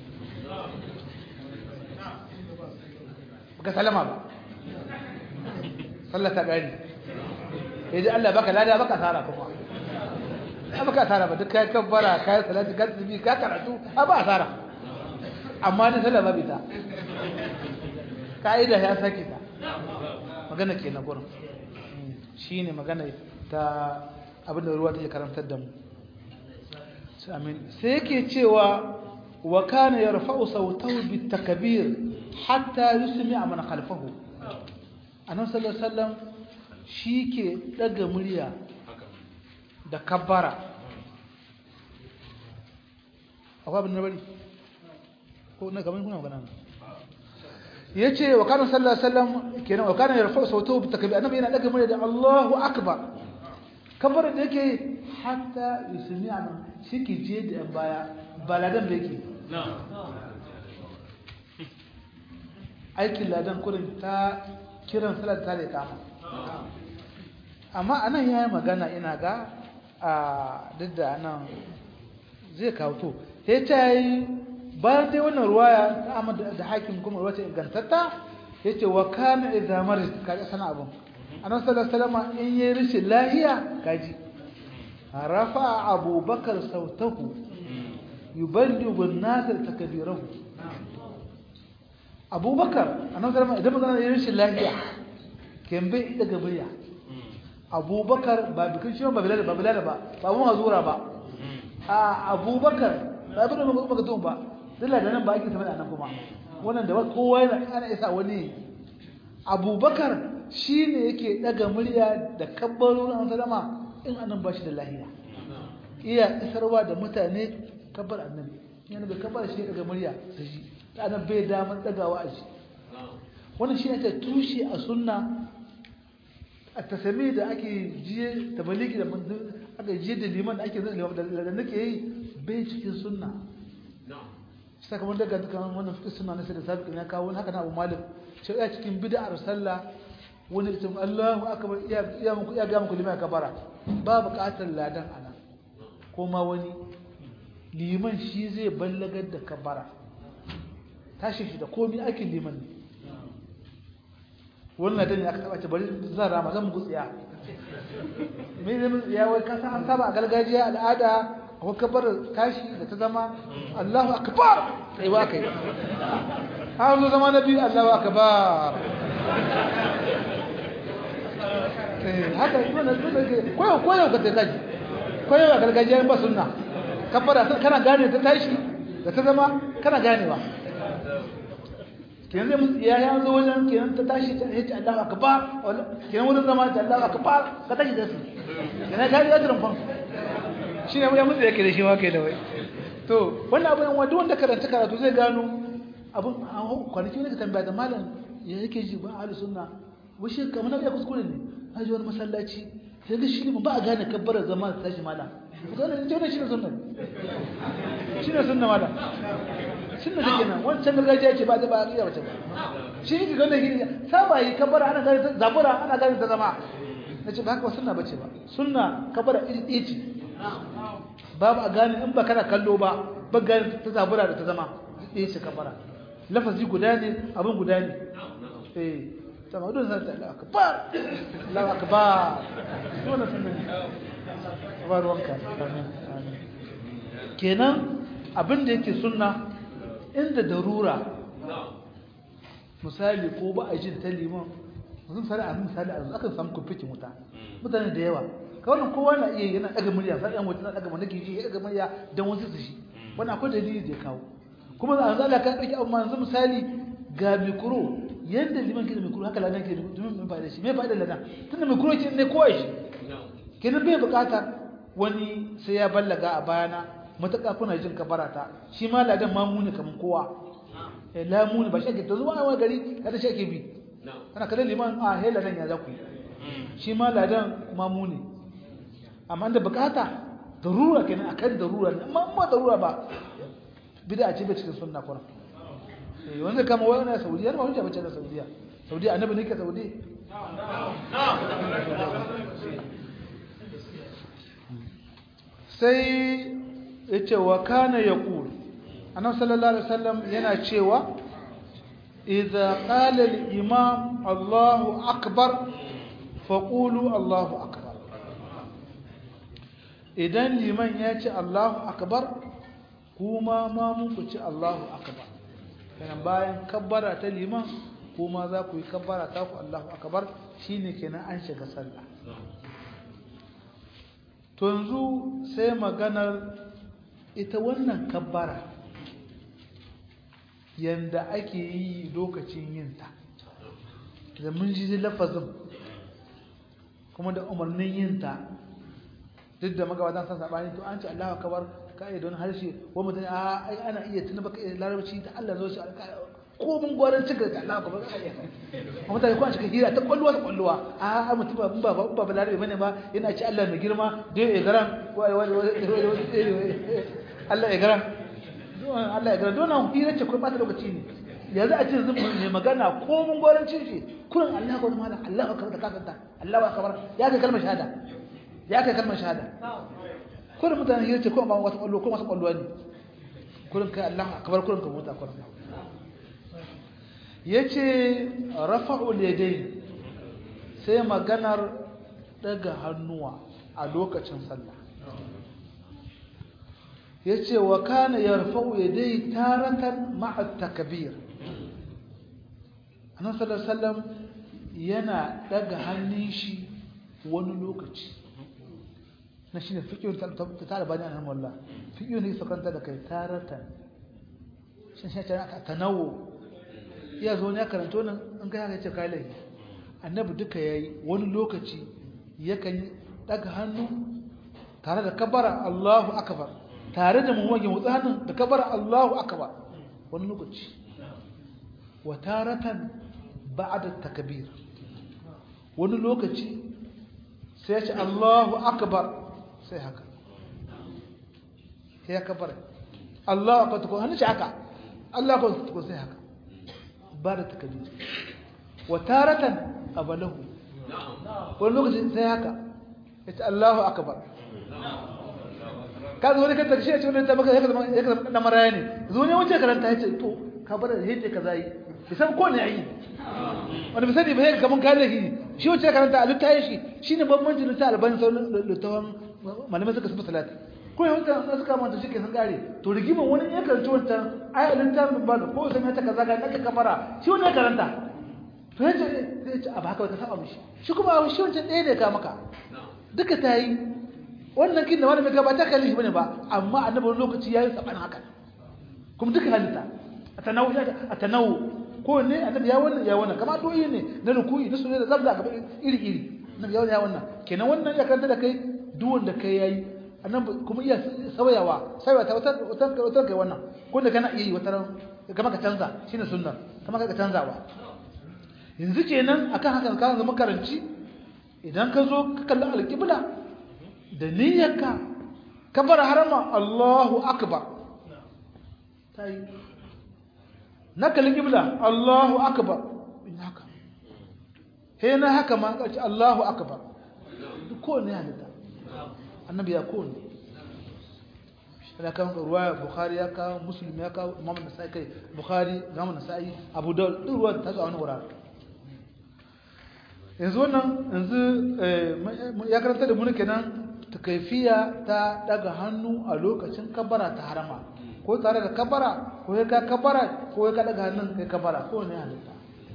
A: baka salama ba sallah ta ƙare yaji Allah baka lada baka tsara kuma ba baka tsara ba duk kai kabbara kai salati ka tsibi ka karatu a ba tsara amma da sallah ba bita ka'ida ya saki ta magana ke na gurin shi ne magana ta abinda ruwa take karantar da mu sai yake cewa wa kana yarfa'u sautahu bitakbir hatta yusmi'a man khalfahu annabi sallallahu alaihi wasallam ke daga murya da kabbara akwai abin da bari ko na gaban kuna magana yace wa kana sallallahu alaihi wasallam kenan wa kana yarfa'u sautahu bitakbir annabi yana daga murya da Allahu akbar kabbara da yake hatta yusmi'a man shike je da yan baya baladan da yake aikin ladan kurin ta kiran salat ta da kama amma anan yayi magana ina ga a duk da anan zai kawo to sai ta yi bayan dai wannan ruwaya ta Ahmad da Hakim kuma ruwaya ingantatta yace wa kana idza marid kaji sana abun annabi sallallahu alaihi wasallam in yi rishin lahiya kaji rafa abubakar sautahu yuballighu an-nas takbirahu abubakar annabi sallallahu alaihi wasallam idan magana rashin lafiya kembe daga murya abubakar ba bikin shi ba bilal ba bilal ba ba mun hazura ba a abubakar ba bin mun ba tun ba dalla da nan ba ake tabbata nan kuma wannan da kowa yana ana isa wani abubakar shine yake daga murya da kabbarun an salama in anan ba shi da lahiya iya isarwa da mutane kabbar annabi yana da kabbar shi daga murya da shi da bai damar dagawa a shi wannan shi ake tushe a sunna a tasami da ake jiye da baliki da aka jiye da liman da ake zai da nake yi bai cikin sunna saka wanda daga dukkan wannan fikin sunna na sai da sabiqin ya kawo haka na Abu Malik shi ya cikin bid'ar sallah wani da Allahu akbar iya iya muku iya ga muku liman kabara ba buƙatar ladan ana ko ma wani liman shi zai ballagar da kabara tashi shi da komi aikin liman ne wannan da ne aka taba ce bari zan rama zan muku tsiya me zai mun tsiya wai kasa an saba a gargajiya al'ada ko kabar tashi da ta zama Allahu akbar sai wa kai har zo zama na biyu Allahu akbar eh haka wannan sunna ke koyo koyo ka ta kaji koyo a gargajiya ba sunna kabara kana gane ta tashi da ta zama kana ganewa kenan zai musu ya ya zo wajen kenan ta tashi ta ce Allahu akbar kenan wurin zama ta Allahu akbar ka tashi da su kenan ka ji ajrin fan shine ya musu yake da shi ma kai da wai to wannan abin wanda wanda karanta karatu zai gano abin kwanaki ne ka tambaya da malam ya yake ji ba ahlus sunna wushe kamar na ya kuskure ne na ji wani masallaci sai ga shi ba a gane kabbara zama ta tashi malam wannan shi ne sunna shi ne sunna malam sunna take nan wancan gargajiya ce ba da ba iya wace ba shi ne ga wannan gidi saba yi kabara ana gani ta zabura ana gani ta zama nace ba haka sunna bace ba sunna kabara iri ɗaya ce babu a gane in ba kana kallo ba ba gani ta zabura da ta zama ɗaya ce kabara lafazi guda ne abin guda ne eh sama don san ta Allah akbar Allah akbar wannan sunna ne ba ruwanka amin amin kenan abin da yake sunna inda darura misali ko ba a jin ta liman mutum sare a misali a akan samu kumfikin wuta mutane da yawa kawai kowa na iya yana daga murya sai yan wuta na daga mana ji ya daga murya dan wasu su shi wannan akwai dalili da ya kawo kuma a zala ka dake amma yanzu misali ga mikro yanda liman ke da mikro haka ladan ke da domin mun fa'ida shi me fa'ida ladan tunda mikro ke ne kowa shi kenan bai bukatar wani sai ya ballaga a bayana matuƙa kuna jin kabarata shi ma ladan mamuni kaman kowa eh lamuni ba shi ake zuwa a gari kada shi ake bi kana kallon liman a he ladan ya zaku shi ma ladan mamuni amma da bukata darura kenan akan darura ne amma ba darura ba bid'a ce ba cikin sunna kuma eh wanda kama wai na Saudiya ba hujja bace da Saudiya Saudiya annabi ne ke Saudi sai yace wa kana yaqul annabi sallallahu alaihi wasallam yana cewa idza qala al-imam Allahu akbar faqulu Allahu akbar idan liman ya ce Allahu akbar kuma ma mun ku ce Allahu akbar kana bayan kabbara ta liman kuma za ku yi kabbara ta ku Allahu akbar shine kenan an shiga sallah to yanzu sai maganar ita wannan kabbara yanda ake yi lokacin yinta da mun ji lafazin kuma da umarnin yinta duk da magabatan san sabani to an ce Allahu akbar kai don harshe wa mutum a ai ana iya tuna baka larabci ta Allah zo shi ko mun gwaran cika da Allahu akbar ai amma mutane ko an cika hira ta kwalluwa ta kwalluwa a mutum ba ba ba ba larabi bane ba yana ci Allah mai girma dai ya garan Allah ya garan Allah ya garan don hira ce ko ba ta lokaci ne yanzu a ce zan mai magana ko mun gwaran cin shi kurin Allah akbar mala Allahu akbar da kafanta Allahu akbar ya kai kalmar shahada ya kai kalmar shahada kurin mutane hira ce ko ba wata kwallo ko wata kwallo ne kurin kai Allahu akbar kurin ka mota kurin yace rafa'ul yadayn sai maganar daga hannuwa a lokacin sallah yace wa kana yarfa'u yadayhi taratan ma'a takbir annabi sallallahu alaihi wasallam yana daga hannun shi wani lokaci na shine fiqhun ta ta bani annabi wallah fiqhun ne sakanta da kai taratan shin shi ta tanawu ya zo ne karanto nan in kai haka ce kai lai annabi duka yayi wani lokaci yakan daga hannu tare da kabara Allahu akbar tare da muwage mutsa hannun da kabara Allahu akbar wani lokaci wa taratan ba'da takbir wani lokaci sai ya ce Allahu akbar sai haka sai ya kabara Allahu akbar ko hannun shi haka Allahu akbar ko sai haka ba da takbir wa taratan abalahu wani lokaci sai haka ya ce Allahu akbar ka zo ne ka tarshe ce wannan tabaka ya zama ya zama dan maraya ne zo ne wace karanta ya ce to ka bar da hete kaza yi bisan ko ne yi wani bisani ba ya kaman kale shi shi wace karanta a littayin shi shine bambanci da ta albani sauran littawan malamai suka saba salati ko ya wata na suka manta shi ke san kare to rigiman wani ya karanta wancan ai littafin ba ko sai ta kaza ga naka kamara shi wani ya karanta to yace zai ce a baka ka saba mishi shi kuma shi wancan ɗaya ne ka maka duka ta yi wannan kin da wani mai gaba ta kalli shi bane ba amma annabi wani lokaci yayi saban haka kuma duka halitta atanawu atanawu ko ne annabi ya wannan ya wannan kamar doyi ne na rukuyi na sunne da zabda gaba iri iri annabi ya wannan ya wannan kenan wannan ya karanta da kai duk wanda kai yayi annabi kuma iya sauyawa sauyawa ta wata wata wata kai wannan ko da kana iya yi wata kamar ka canza shine sunna kamar ka canzawa yanzu kenan akan haka ka zama karanci idan ka zo ka kalli alƙibla da niyyarka ka bar harama Allahu akbar tayi na kalli ƙibla Allahu akbar in haka he na haka ma ka ce Allahu akbar ko ne halitta annabi ya ko ne da kan ruwaya bukhari ya kawo muslim ya kawo imam nasai kai bukhari imam nasai abu dawud duk ruwan ta zo a wani wurare yanzu wannan yanzu ya karanta da muni kenan takaifiya ta daga hannu a lokacin kabara ta harama ko tare da kabara ko ya ka kabara ko ya ka daga hannun kai kabara ko ne halitta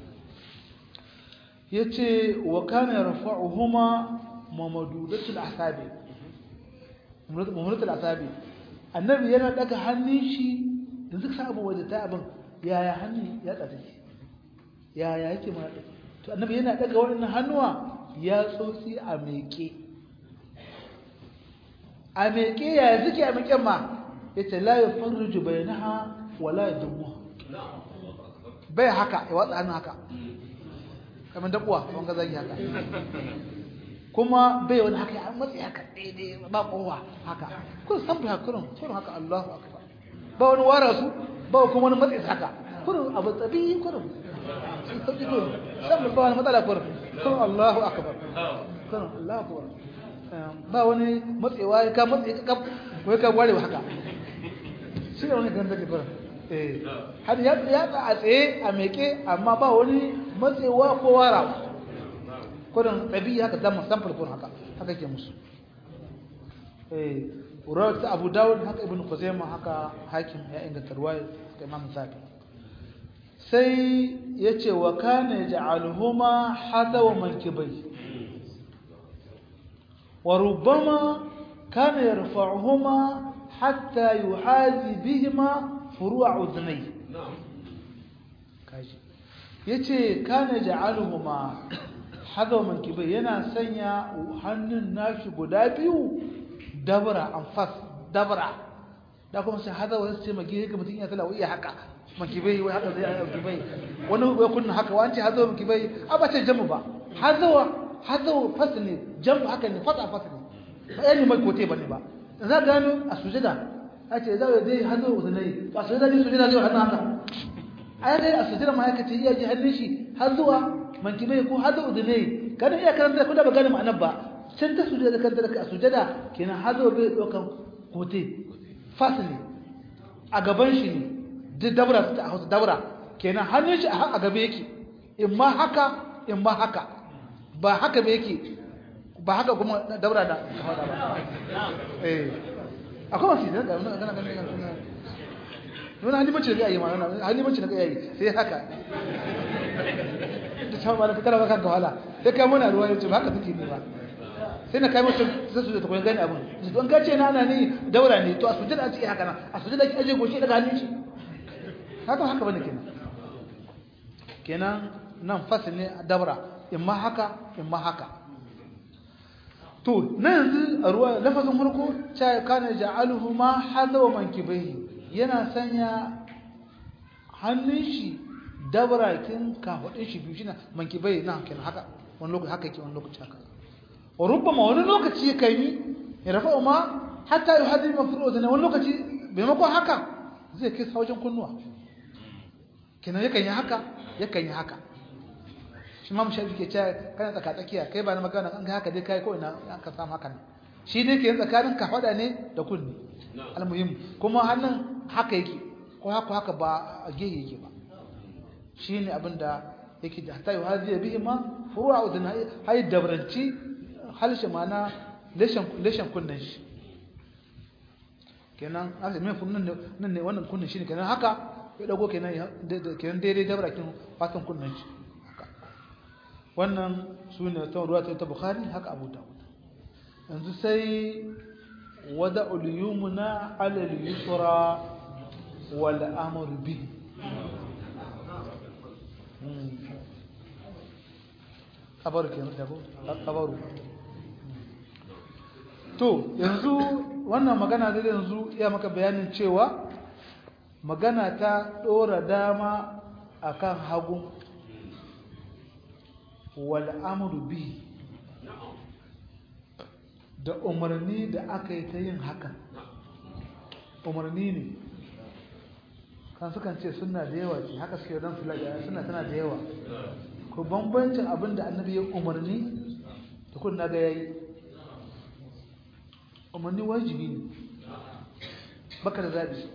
A: yace wa kana yarfa'uhuma mamadudatul asabi mamadudatul asabi annabi yana daga hannun shi yanzu ka samu waje ta abin yaya hannun ya tsata yaya yake ma to annabi yana daga wannan hannuwa ya tsotsi a meke a meke ya suke a meken ma yace la yafarruju bainaha wala yadmuha bai haka ya watsa hannu haka kamar dabuwa wanda zagi haka kuma bai wani haka ya matsi haka daidai ba kowa haka kun san bai hakurin kurin haka Allahu akbar ba wani wara su ba kuma wani matsi haka kurin abu tsabi kurin sun sauki kurin san ba wani matsala kurin kurin Allahu akbar kurin Allahu akbar ba wani matsewa ka matsi ka wai ka ware haka shi ne wani kan take kurin eh har ya ya a tsaye a meke amma ba wani matsewa ko warawa kudin ɗabi haka zama samfur kun haka haka ke musu rawar ta abu dawud haka ibn kuzaima haka hakim ya inganta ruwaya haka imam zafi sai ya ce wa kane ja'alhuma hadawa mankibai wa rubbama kana yarfa'uhuma hatta yuhazi bihima furu'a udhnay kaji yace kana ja'alhuma hadawa mankibai yana sanya hannun nashi guda biyu dabra anfas dabra da kuma sai hadawa sai magi ga mutun ya talawa iya haka makibai wai haka zai ayyuka kibai wani ya kunna haka wani hazo makibai a ba ce jamu ba hazo hazo fasli jamu haka ne fasa fasli ba yani mai kote bane ba za gano a sujada a ce za dai hazo uzunai ba sujada ne sujada zai hannu haka ai dai a sujada ma yake ce iya ji hannun shi hazuwa mankibai ko hazo uzunai kada iya karanta ko da ba gane ma'anar ba sai ta sujada kan da a sujada kenan hazo bai dokan kote fasli a gaban shi ne duk dabra ta hausa dabra kenan hannun shi a gabe yake in ma haka in ma haka ba haka ba yake ba haka kuma dabra da hausa ba eh akwai masu zai ga gana gana gana gana wani halimanci da ga yi ma halimanci da ga yi sai haka da ta ba da fitar ba kanka wahala sai kai muna ruwa yace ba haka take ne ba sai na kai mutum sai su ta koyi gani abin don ka ce na na ni daura ne to a sujada a ce haka nan a sujada ki aje goshi daga hannun shi haka haka bane kenan kenan nan fasil ne dabra imma haka imma haka to na yanzu a ruwa lafazin farko cha kana ja'aluhu ma hadawa mankibai yana sanya hannun shi dabra kin kafadin shi biyu shine mankibai nan kenan haka wani lokaci haka yake wani lokaci haka wa rubbama wani lokaci kai ni ya rafa ma hatta yuhaddi mafru'u wani lokaci maimakon haka zai kai wajen kunnuwa kenan yakan yi haka yakan yi haka shi ma mushafi ke cewa kana tsaka tsakiya kai ba na magana an ga haka dai kai ko ina an ka samu haka ne shi dai ke tsakanin ka fada ne da kunni almuhim kuma hannun haka yake ko haka haka ba a gehe yake ba shine abin da yake da hatta yau hadiya bihi ma furu'a udun hay dabranci halshe mana leshan leshan kunnan shi kenan aka mai kunnan nan ne wannan kunnan shine kenan haka ya dago kenan kenan daidai dabra kin fatan kunnan shi haka wannan sune ta ruwa ta bukhari haka abu dawud yanzu sai wada'ul yumna 'ala al-yusra wal amr bihi kabaru kenan da ko kabaru to yanzu wannan magana da yanzu ya maka bayanin cewa magana ta dora dama akan hagu wal amru bi da umarni da aka yi ta yin hakan umarni ne kan sukan ce suna da yawa ce haka suke don fila da suna tana da yawa ko bambancin abin da annabi ya umarni da kun na ga yayi umarni wajibi ne baka da zaɓi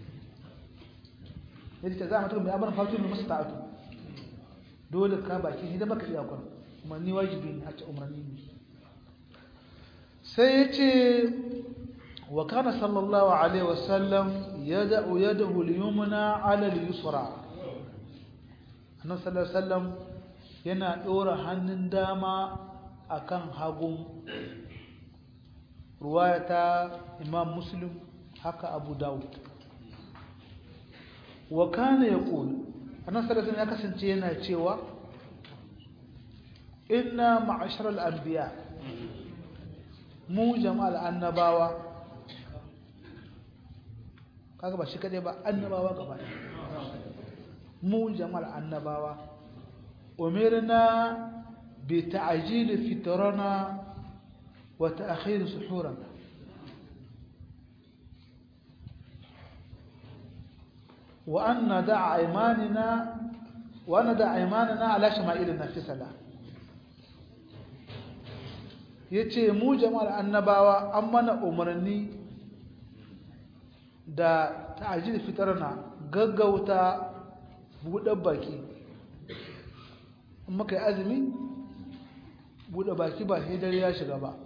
A: yadda ta za a mutum mai abin fatu mai masu ta'atu dole ka baki shi da baka iya kwan umarni wajibi ne haka umarni ne sai ya ce wa kana sallallahu alaihi wasallam ya da'u ya da huliyumuna alal yusra annan sallallahu alaihi wasallam yana ɗora hannun dama akan hagun ruwaya ta imam muslim haka abu dawud wa kana yaqul annabi sallallahu ya kasance yana cewa inna ma'asharal anbiya mu jama'al annabawa kaga ba shi kadai ba annabawa gaba mu jama'al annabawa umirna bi ta'jil fitrana وتأخير سحورنا وأن ندع أيماننا وأن ندع أيماننا على شمائلنا في سلام yace mu jama'ar annabawa an mana umarni da ta'ajil fitarna gaggauta buɗe baki in muka yi azumi buɗe baki ba sai dare ya shiga ba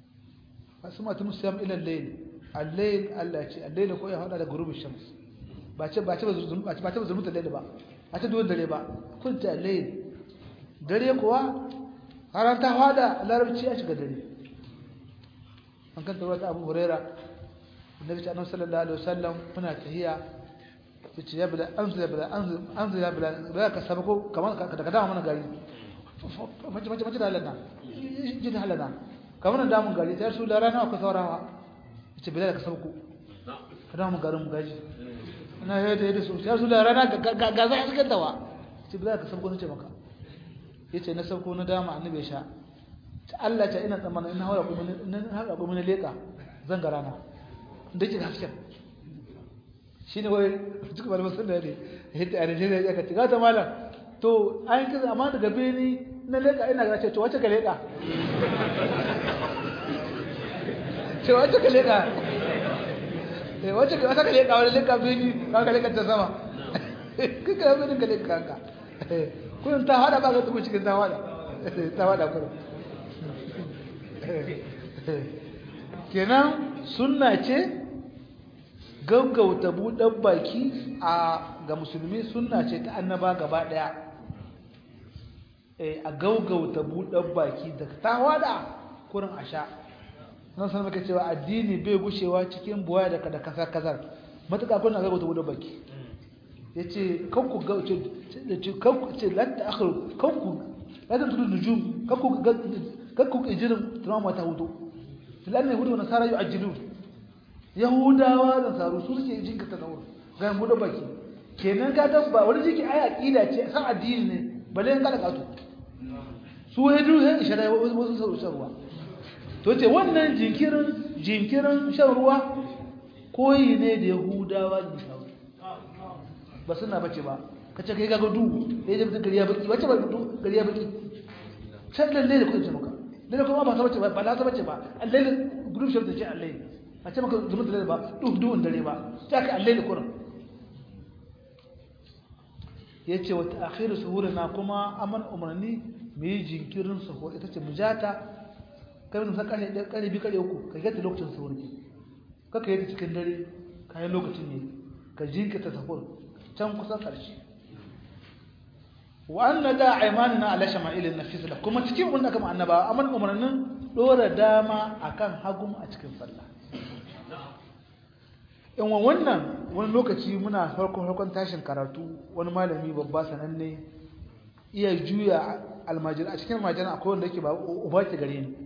A: masu mata musayam ilan layin allayin allah ce allayin ko ya hada da gurubin shams ba ce ba ce ba zulmuta ba ce ba zulmuta laili ba ba ce duwan dare ba kun ta laili dare kuwa har ta fada larabci a shiga dare an kan tabbata Abu Huraira annabi ta annabi sallallahu alaihi wasallam muna tahiya yace ya bila anzil bila anzil anzil ya bila ba ka sabako kamar ka daga dama mana gari mace mace mace da halana jin halana kamar da mun gari sai su da rana ka saurawa yace bila ka sabako kada mu garin mu gaji ina yadda yadda su sai su da rana ga ga za su gaddawa yace bila ka sabako nace maka yace na sabko na dama annabi ya sha Allah ta ina tsammanin ina haura kuma ina haura kuma na leka zan ga rana da ke hasken shi ne wai duk malaman sun da ne yadda a nigeria ya kaci gata malam to an kisa amma daga beni na leka ina ga ce to wace ka leka ce wace ka leka eh wace ka wace ka leka wani leka beni ka ka leka ta sama kika yi beni ka leka ka kun ta hada ba ka tuku cikin ta hada ta hada kuma kenan sunna ce gaggauta buɗan baki a ga musulmi sunna ce ta annaba gaba ɗaya a gaggauta buɗan baki da ta wada kurin a sha nan san maka cewa addini bai gushewa cikin buwa da kada kasar kasar matuƙa kuna gaggauta buɗan baki ya ce kanku gauce kanku ce lanta akhiru kanku lanta tudu nujum kanku kanku ijirin tunama ta hudu filanne hudu na sara yu'ajjilun yahudawa da saru su suke jinka ta dauro ga mu da baki kenan ka tabba wani jiki ai aqida ce san addini ne balle in kada kato su hedu he ishara wasu saru shan ruwa to ce wannan jinkirin jinkirin shan ruwa koyi ne da yahudawa da saru ba suna bace ba kace kai ga gudu eh da gari ya baki wace ba gudu gari ya baki sai lalle da kuke maka lalle kuma ba ta bace ba ba ta bace ba lalle group shop da ce lalle a ce maka zumun dare ba duk duhun dare ba ta ka allai da kurin ya ce wata akhiru suhuri na kuma aman umarni mu yi jinkirin suhuri ita ce mujata kai mutum kare ɗaya kare biyu kare uku ka gata lokacin suhuri ka ka yi ta cikin dare ka yi lokacin ne ka jinkirta suhuri can kusan ƙarshe wa an na da aimanina ala shama'ilin nafisila kuma cikin wanda kama annaba aman umarnin ɗora dama akan hagun a cikin sallah in wannan wani lokaci muna farkon farkon tashin karatu wani malami babba sananne iya juya almajir a cikin almajir akwai wanda yake ba uba ke gare ni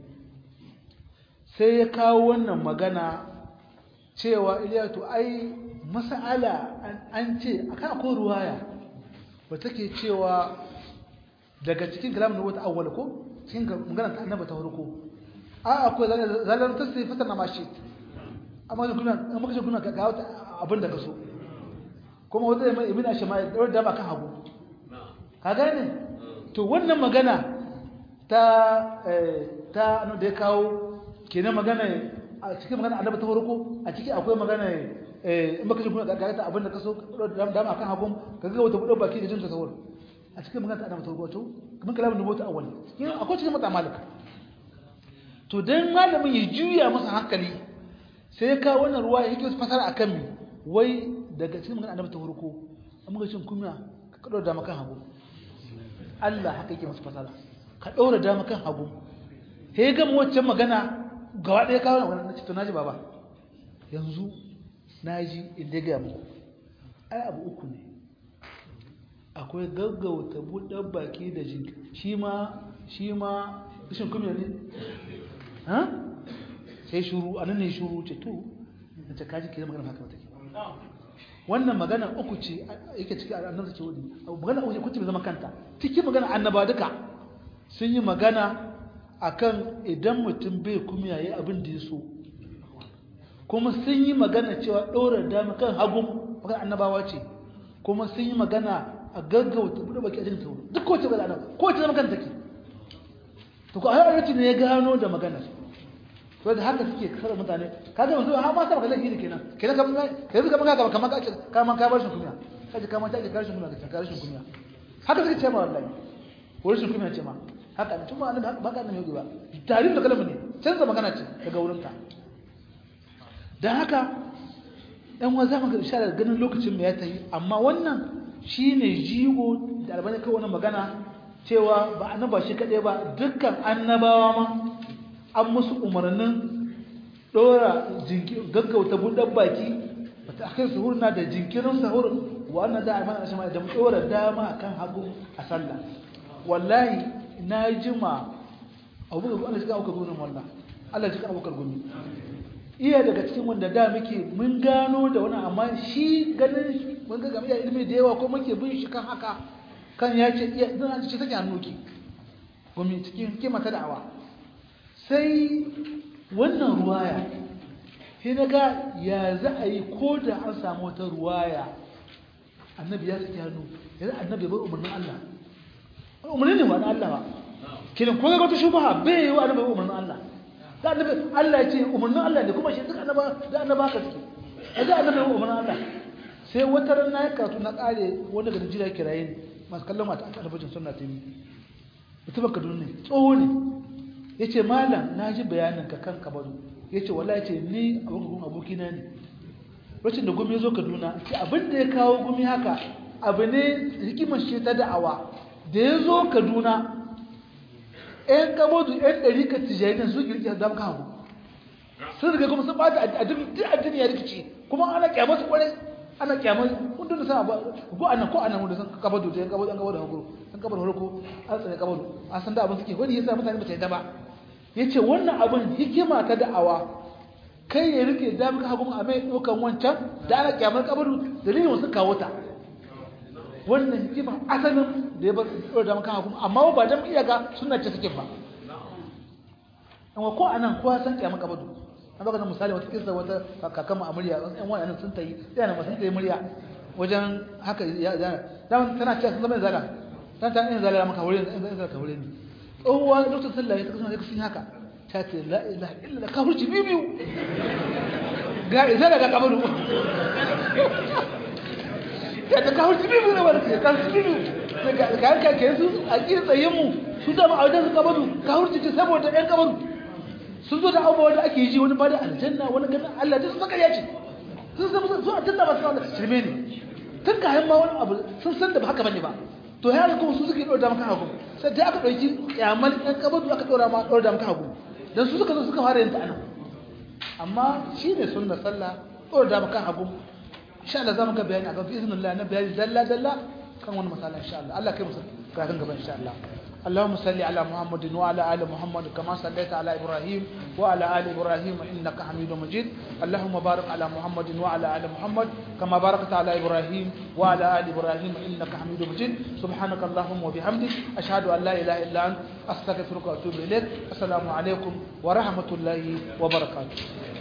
A: sai ya kawo wannan magana cewa iliyatu ai mas'ala an ce akan akwai ruwaya ba take cewa daga cikin kalamin da wata awwal ko cikin magana ta annaba ta farko a akwai zalar tasiri fatar na mashi amma da kuna amma kace kuna ga wata abin da kaso kuma wanda mai ibn ashma ya daura da ba kan hagu ka gane to wannan magana ta ta ano da ya kawo kenan magana a cikin magana annabi ta farko a ciki akwai magana eh in baka ji kuna ga ta abin da kaso da dama kan hagu ka ga wata budo baki da jin tasawur a cikin magana ta annabi ta farko to kuma kalamin da mota awwal akwai cikin mata malika to dan malamin ya juya masa hankali sai ya kawo wannan ruwa yake wasu fasara akan mi wai daga cikin magana annabi ta farko an muka cin kunya ka kadar da makan hagu Allah haka yake masa fasara ka daura da makan hagu sai ga mu wacce magana gaba ɗaya kawo na wannan to naji baba yanzu naji inda ga mu ai abu uku ne akwai gaggauta buɗar baki da jinki shi ma shi ma rashin kunya ne ha sai shuru a nan ne shuru ce to da ta kaji kira magana haka take wannan magana uku ce yake cikin annabi ce wani magana uku ce kuce mai zama kanta cikin magana annaba duka sun yi magana akan idan mutum bai kuma yayi abin da ya so kuma sun yi magana cewa ɗora dama kan hagun magana annabawa ce kuma sun yi magana a gaggauta buɗe baki a jin sauro duk kowace magana annaba kowace zama kanta take to ko a yi ne ya gano da maganar to da haka suke kasar mutane kaga mutum har ma sa baka laifi kenan kenan kamar kai zuka maka gaba kamar ka kamar ka bar shi kunya kaje kamar ta ke karshen kunya ka karshen kunya haka suke ce ma wallahi ko rashin kunya ce ma haka ne tuma annabi ba ka annabi ba tarihin da kalmar ne canza magana ce daga wurin ka dan haka yan wa za mu ga isharar ganin lokacin mai ya tayi amma wannan shine jigo da albani kai wannan magana cewa ba annaba shi kadai ba dukkan annabawa ma an musu umarnin dora gaggauta buɗar baki bata akai suhur na da jinkirin sahur wa annan da amana shi ma da dora dama akan hagu a sallah wallahi na jima abu ga Allah shi ka auka gurin wallahi Allah shi ka auka gumi iya daga cikin wanda da muke mun gano da wani amma shi ganin mun ga game da ilimi da yawa ko muke bin shi kan haka kan ya ce iya dan ce take hannuki gumi cikin kima ta da'awa sai wannan ruwaya sai naga ya za a yi ko da an samu wata ruwaya annabi ya saki hannu yanzu annabi bar umarnin Allah umarni ne wa Allah ba kiran ko ga wata shubha bai yi wa annabi umarnin Allah da annabi Allah ya ce umarnin Allah ne kuma shi duk annaba da annaba ka suke da annabi umarnin Allah sai wata ran na karatu na kare wanda ga jira kiraye ne masu kallon mata a talabijin sunna ta yi mutum Kaduna ne tsoho ne yace malam na ji bayanin ka kan kabaru yace wallahi yace ni abokin abokina ne lokacin da gumi ya zo Kaduna ce abin da ya kawo gumi haka abu ne hikimar shi ta da'awa da ya zo Kaduna ‘yan kamodu ‘yan ɗari ka tijayi nan su girki da maka hagu sun riga kuma sun bata addini ya rikici kuma ana kyamar su kwarai ana kyamar kundin da sama ko anan ko anan wanda sun kabado da ‘yan kabado ‘yan kabado hagu ‘yan kabado harko an tsaye kabado an san da abin suke wani yasa mutane ba ta yadda ba ya ce wannan abin hikima ta da'awa kai ya rike da maka hagu a mai ɗaukan wancan da ana kyamar kabado dalilin wasu kawo ta wannan hikima asalin da ya bar da maka hukum amma ba dan iyaka suna ce suke ba amma ko anan kowa san kiyama kabadu an baka misali wata kisa wata kakan mu amuriya ɗan wani nan sun tayi sai na sun tayi murya wajen haka ya dan tana cewa sun zama zala dan ta yin zala maka wurin in zala ka wurin tsohuwa lokacin sallah ya kasance sun haka ta ce la ilaha illa ka hurci bibiyu ga izala ga kabadu ya ta kawo su bibu na wani ya kawo su bibu ka yanka ke su a ƙi tsaye mu su da ma a wajen su kabadu kawo su ce saboda ɗan kabadu sun zo da abubuwa da ake ji wani bada aljanna wani ganin Allah da su saka ya ce sun san su a tunda ba su wanda shirme ne tun ka ma wani abu sun san da ba haka bane ba to ya ga kuma su suke ɗora maka hagu sai dai aka ɗauki kyamal ɗan kabadu aka ɗora ma ɗora maka hagu dan su suka zo suka fara yin ta anan amma shine sunna sallah ɗora maka hagu insha Allah zamu ga bayani akan izinin Allah na bayani dalla dalla kan wani masala insha Allah Allah kai musu kafin gaba insha Allah اللهم صل على محمد وعلى ال محمد كما صليت على ابراهيم وعلى ال ابراهيم انك حميد مجيد اللهم بارك على محمد وعلى ال محمد كما باركت على ابراهيم وعلى ال ابراهيم انك حميد مجيد سبحانك اللهم وبحمدك اشهد ان لا اله الا انت استغفرك واتوب اليك السلام عليكم ورحمه الله وبركاته